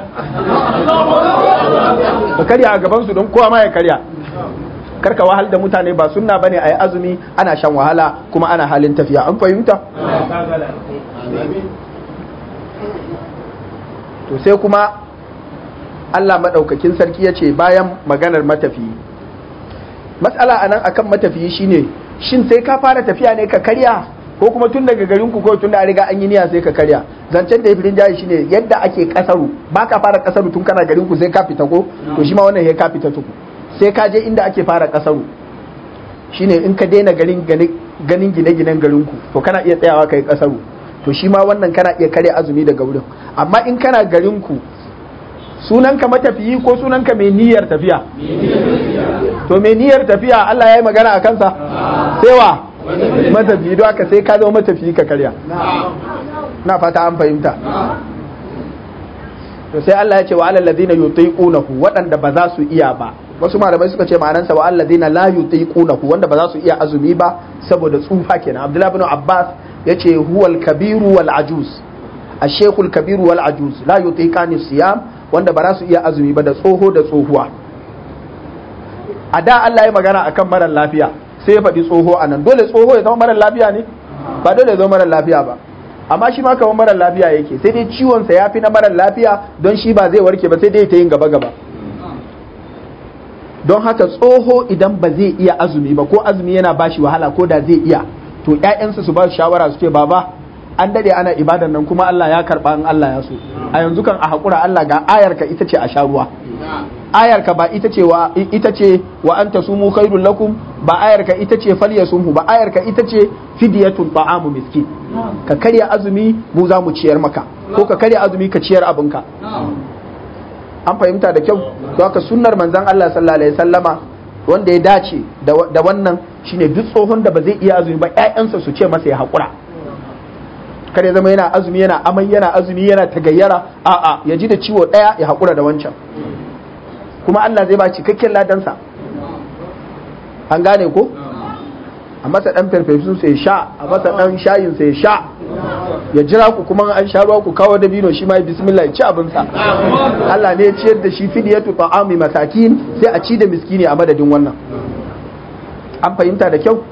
ka karya a gaban su don kowa ma ya karya karka wahal da mutane ba sunna bane ayi azumi ana shan wahala kuma ana halin tafiya an fahimta to sai kuma Allah madaukakin sarki ya ce bayan maganar matafiyi matsala a nan akan matafiyi shine shin sai ka fara tafiya ne ka karya ko kuma tun daga garin ku ko tun da riga an yi niyya sai ka karya zancen da yafirin jayi shine yadda ake kasaru ba ka fara kasaru tun kana garin ku sai ka fita ko to shi ma wannan ya ka fita tuku sai ka je inda ake fara kasaru shine in ka daina garin ganin gine-ginen garin ku to kana iya tsayawa kai kasaru to shi ma wannan kana iya karya azumi daga wurin amma in kana garin ku sunanka matafiyi ko sunanka mai niyyar tafiya to mai niyyar tafiya Allah ya yi magana a kansa sai wa matafiyi don haka sai ka zama matafiyi ka karya na fata an fahimta to sai Allah ya ce wa alal ladina yutiqunahu waɗanda ba za su iya ba wasu malamai suka ce ma'anansa wa alal ladina la yutiqunahu wanda ba za su iya azumi ba saboda tsufa kenan Abdullahi ibn Abbas yace huwal kabiru wal ajuz الشيخ الكبير والعجوز لا يطيقان الصيام wanda ba za su iya azumi ba da tsoho da tsohuwa a da Allah ya magana akan marar lafiya sai ya faɗi tsoho a nan dole tsoho ya zama marar lafiya ne ba dole ya zama marar lafiya ba amma shi ma kamar marar lafiya yake sai dai ciwonsa ya fi na marar lafiya don shi ba zai warke ba sai dai ta yin gaba gaba don haka tsoho idan ba zai iya azumi ba ko azumi yana bashi wahala ko da zai iya to ƴaƴansa su ba su shawara su ce baba an dade ana ibadan nan kuma Allah ya karba in Allah ya so a yanzu kan a hakura Allah ga ayarka ita ce a sha ruwa ayarka ba ita ce wa ita ce wa anta sumu khairul lakum ba ayarka ita ce falyasumhu ba ayarka ita ce fidyatun ta'amu miskin ka karya azumi mu za mu ciyar maka ko ka karya azumi ka ciyar abinka an fahimta da kyau to haka sunnar manzon Allah sallallahu alaihi wasallama wanda ya dace da wannan shine duk tsohon da ba zai iya azumi ba ƴaƴansa su ce masa ya hakura kar ya zama yana azumi yana amai yana azumi yana tagayyara a'a ya ji da ciwo ɗaya ya haƙura da wancan kuma Allah zai ba cikakken ladansa an gane ko a masa ɗan farfesun sai sha a masa ɗan shayin sai sha ya jira ku kuma an sha ruwa ku kawo dabino shi ma bismillah ya ci abinsa Allah ne ya ciyar da shi fidiyatu ta'ami masakin sai a ci da miskini a madadin wannan an fahimta da kyau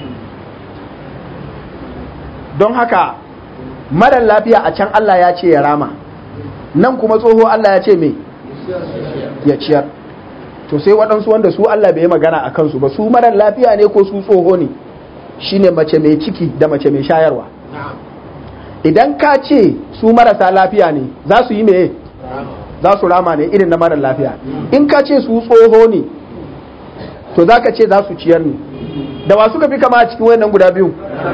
don haka marar lafiya a can Allah ya ce ya rama nan kuma tsoho Allah ya ce me ya ciyar to sai waɗansu wanda su Allah bai yi magana a kansu ba su marar lafiya ne ko su tsoho ne shine mace mai ciki da mace mai shayarwa idan ka ce su marasa lafiya ne za su yi meye za su rama ne irin na marar lafiya in ka ce su tsoho ne to za ka ce za su ciyar ne da wa suka fi kama a cikin wannan guda biyu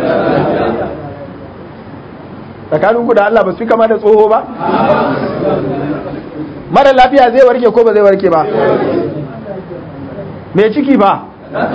tsakanin da Allah ba su fi kama da tsoho ba marar lafiya zai warke ko ba zai warke ba mai ciki ba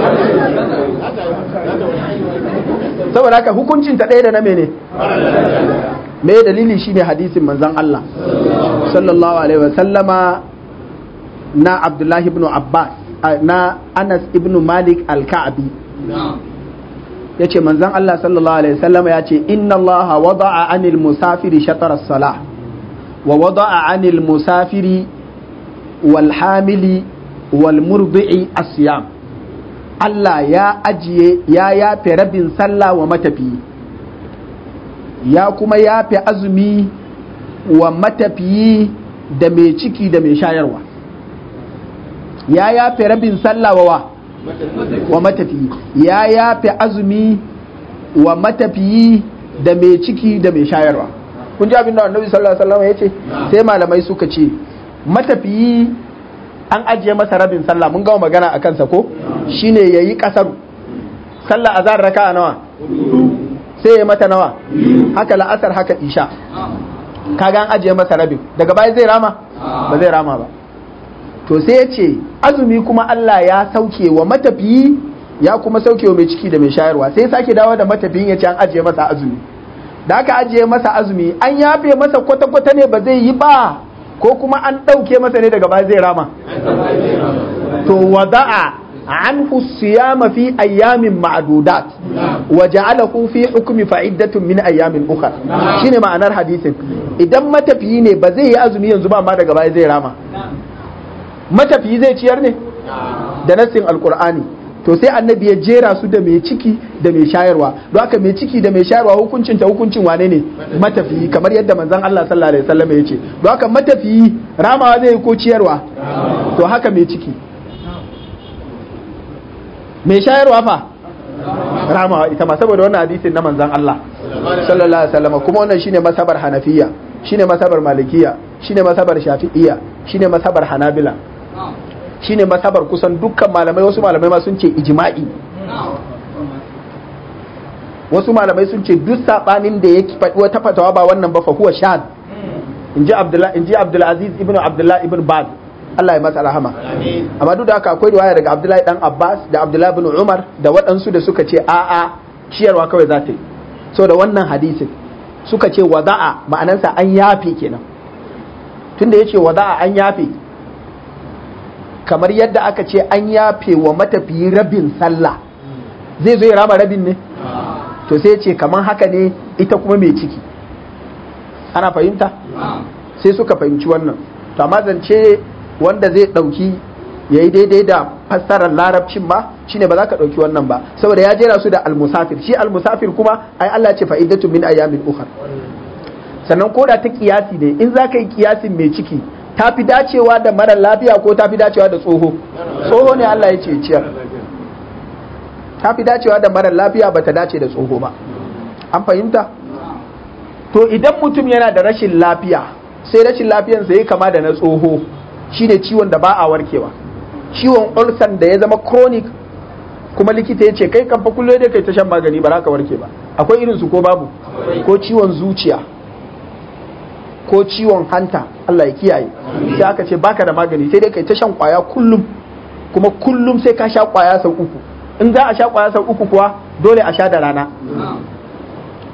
saboda haka hukuncin ta ɗaya da na mene me dalili shine hadisin manzon Allah sallallahu alaihi wasallama na Abdullahi ibn Abbas na Anas ibn Malik al-Ka'bi yace manzon Allah sallallahu alaihi wasallama yace inna Allah wada'a 'anil musafiri shatar as-salah wa wada'a 'anil musafiri wal hamili wal murdi'i as-siyam Allah ya ajiye ya yafe rabin sallah wa matafiyi ya kuma yafe azumi wa matafiyi da mai ciki da mai shayarwa ya yafe rabin sallah wa wa matafiyi ya yafe azumi wa matafiyi da mai ciki da mai shayarwa kun ji abin da annabi sallallahu alaihi wasallam ya ce sai malamai suka ce matafiyi an ajiye masa rabin sallah mun gama magana a kansa ko shine yayi kasaru sallah azhar raka'a nawa sai ya mata nawa haka la'asar haka isha kaga an ajiye masa rabin daga baya zai rama ba zai rama ba to sai ya ce azumi kuma Allah ya sauke wa matafiyi ya kuma sauke wa mai ciki da mai shayarwa sai sake dawo da matafiyin ya ce an ajiye masa azumi da aka ajiye masa azumi an yafe masa kwata-kwata ne ba zai yi ba ko kuma an ɗauke masa ne daga baya zai rama to wada'a anhu siyama fi ayyamin ma'dudat wa ja'alahu fi hukmi fa'iddatun min ayyamin ukhra shine ma'anar hadisin idan matafiyi ne ba zai yi azumi yanzu ba amma daga baya zai rama matafiyi zai ciyar ne da nassin alqur'ani to sai annabi ya jera su da mai ciki da mai shayarwa don haka mai ciki da mai shayarwa hukuncin ta hukuncin wane ne matafiyi kamar yadda manzon Allah sallallahu alaihi wasallam ya ce don haka matafiyi ramawa zai yi ko ciyarwa to haka mai ciki mai shayarwa fa ramawa ita ma saboda wannan hadisin na manzon Allah sallallahu alaihi wasallam kuma wannan shine masabar hanafiya shine masabar malikiya shine masabar shafi'iyya shine masabar hanabila shine masabar kusan dukkan malamai wasu malamai ma sun ce ijma'i wasu malamai sun ce duk sabanin da yake faɗi wata fatawa ba wannan ba fa huwa shad inji abdullah inji abdul aziz ibn abdullah ibn baz Allah ya masa rahama amma duk da haka akwai riwaya daga abdullahi dan abbas da abdullahi ibn umar da waɗansu da suka ce a'a ciyarwa kawai za ta yi so da wannan hadisin suka ce wada'a ma'anansa an yafe kenan tunda yace wada'a an yafe kamar yadda aka ce an yafe wa matafiyi rabin sallah zai zo ya rama rabin ne to sai ce kamar haka ne ita kuma mai ciki ana fahimta sai suka fahimci wannan to amma zance wanda zai ɗauki ya yi daidai da fassarar larabcin ba shine ba za ka ɗauki wannan ba saboda ya jera su da almusafir shi almusafir kuma ai Allah ce fa'idatu min ayamin ukhar sannan koda ta kiyasi ne in za ka yi kiyasin mai ciki ta fi dacewa da mara lafiya ko ta fi dacewa da tsoho tsoho ne Allah ya ce ciyar ta fi dacewa da mara lafiya ba ta dace da tsoho ba an fahimta to idan mutum yana da rashin lafiya sai rashin lafiyansa ya kama da na tsoho shine ciwon da ba a warkewa ciwon ulcer da ya zama chronic kuma likita ya ce kai kan fa kullum dai kai ta shan magani ba za ka warke ba akwai irin su ko babu ko ciwon zuciya ko ciwon hanta Allah ya kiyaye sai aka ce baka da magani sai dai kai ta shan kwaya kullum kuma kullum sai ka sha kwaya sau uku in za a sha kwaya sau uku kuwa dole a sha da rana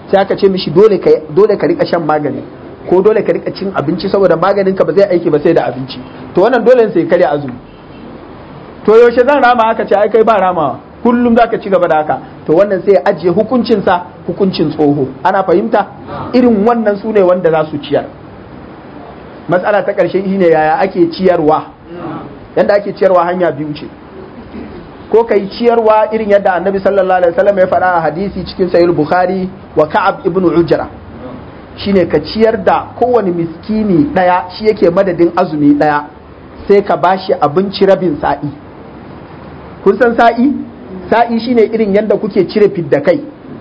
sai aka ce mishi dole ka dole ka rika shan magani ko dole ka rika cin abinci saboda maganin ka ba zai aiki ba sai da abinci to wannan dole sai karya azumi to yaushe zan rama aka ce ai kai ba ramawa kullum zaka ci gaba da haka to wannan sai ya ajiye hukuncinsa hukuncin tsoho ana fahimta irin wannan su ne wanda za su ciyar matsala ta ƙarshe shine yaya ake ciyarwa yadda ake ciyarwa hanya biyu ce ko kai ciyarwa irin yadda annabi sallallahu alaihi wasallam ya faɗa a hadisi cikin sahih bukhari wa ka'ab ibn ujra shine ka ciyar da kowane miskini ɗaya shi yake madadin azumi ɗaya sai ka bashi abinci rabin sa'i kun san sa'i sa'i shine irin yadda kuke cire fidda kai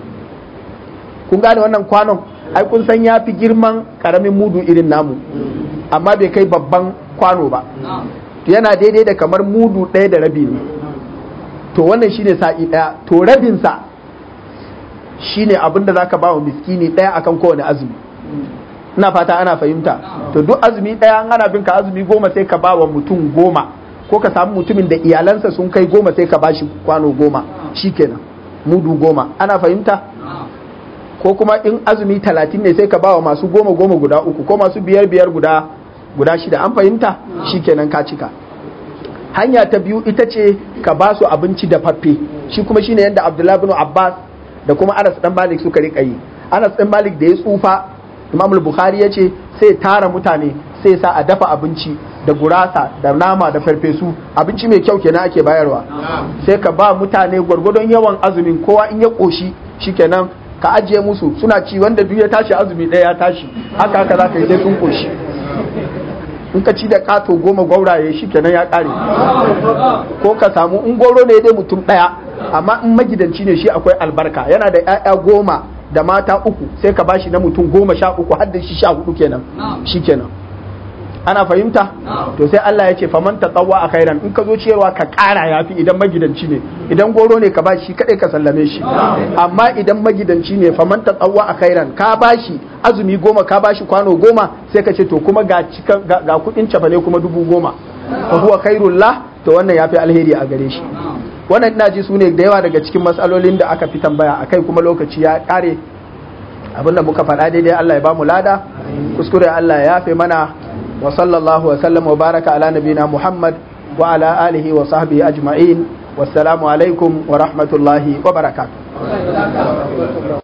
kun gane wannan kwanon ai kun san ya fi girman karamin mudu irin namu amma bai kai babban kwano ba yana daidai da kamar mudu ɗaya da rabi ne to wannan shine sa'i ɗaya to rabinsa shine abin da zaka ba wa miskini ɗaya akan kowane azumi ina fata ana fahimta to duk azumi ɗaya an ana binka azumi goma sai ka ba wa mutum goma ko ka samu mutumin da iyalansa sun kai goma sai ka bashi kwano goma shikenan mudu goma ana fahimta ko kuma in azumi talatin ne sai ka bawa masu goma goma guda uku ko masu biyar biyar guda guda shida an fahimta shikenan ka cika hanya ta biyu ita ce ka ba su abinci da faffe shi kuma shine yadda abdullahi bin abbas da kuma anas dan malik suka rika yi anas dan malik da ya tsufa imam bukhari ya ce sai tara mutane sai sa a dafa abinci da gurasa da nama da farfesu abinci mai kyau kenan ake bayarwa sai ka ba mutane gwargwadon yawan azumin kowa in ya koshi shikenan ka ajiye musu suna ci wanda duk ya tashi azumi ɗaya ya tashi haka haka za ka yi sai sun koshi in ka ci da kato goma gwauraye shi kenan ya ƙare ko ka samu in goro ne dai mutum ɗaya amma in magidanci ne shi akwai albarka yana da 'ya'ya goma da mata uku sai ka bashi na mutum goma sha uku har da shi sha hudu kenan shi kenan ana fahimta to sai Allah ya ce faman tatawwa a khairan in ka zo ciyarwa ka ƙara yafi idan magidanci ne idan goro ne ka bashi kadai ka sallame shi amma idan magidanci ne faman tatawwa a khairan ka bashi azumi goma ka bashi kwano goma sai ka ce to kuma ga cikan ga kudin cafane kuma dubu goma fa huwa khairullah to wannan yafi alheri a gare shi wannan ina ji su ne da yawa daga cikin matsalolin da aka fi tambaya akai kuma lokaci ya kare abinda muka faɗa daidai Allah ya ba mu lada kuskure Allah ya yafe mana وصلى الله وسلم وبارك على نبينا محمد وعلى آله وصحبه أجمعين والسلام عليكم ورحمة الله وبركاته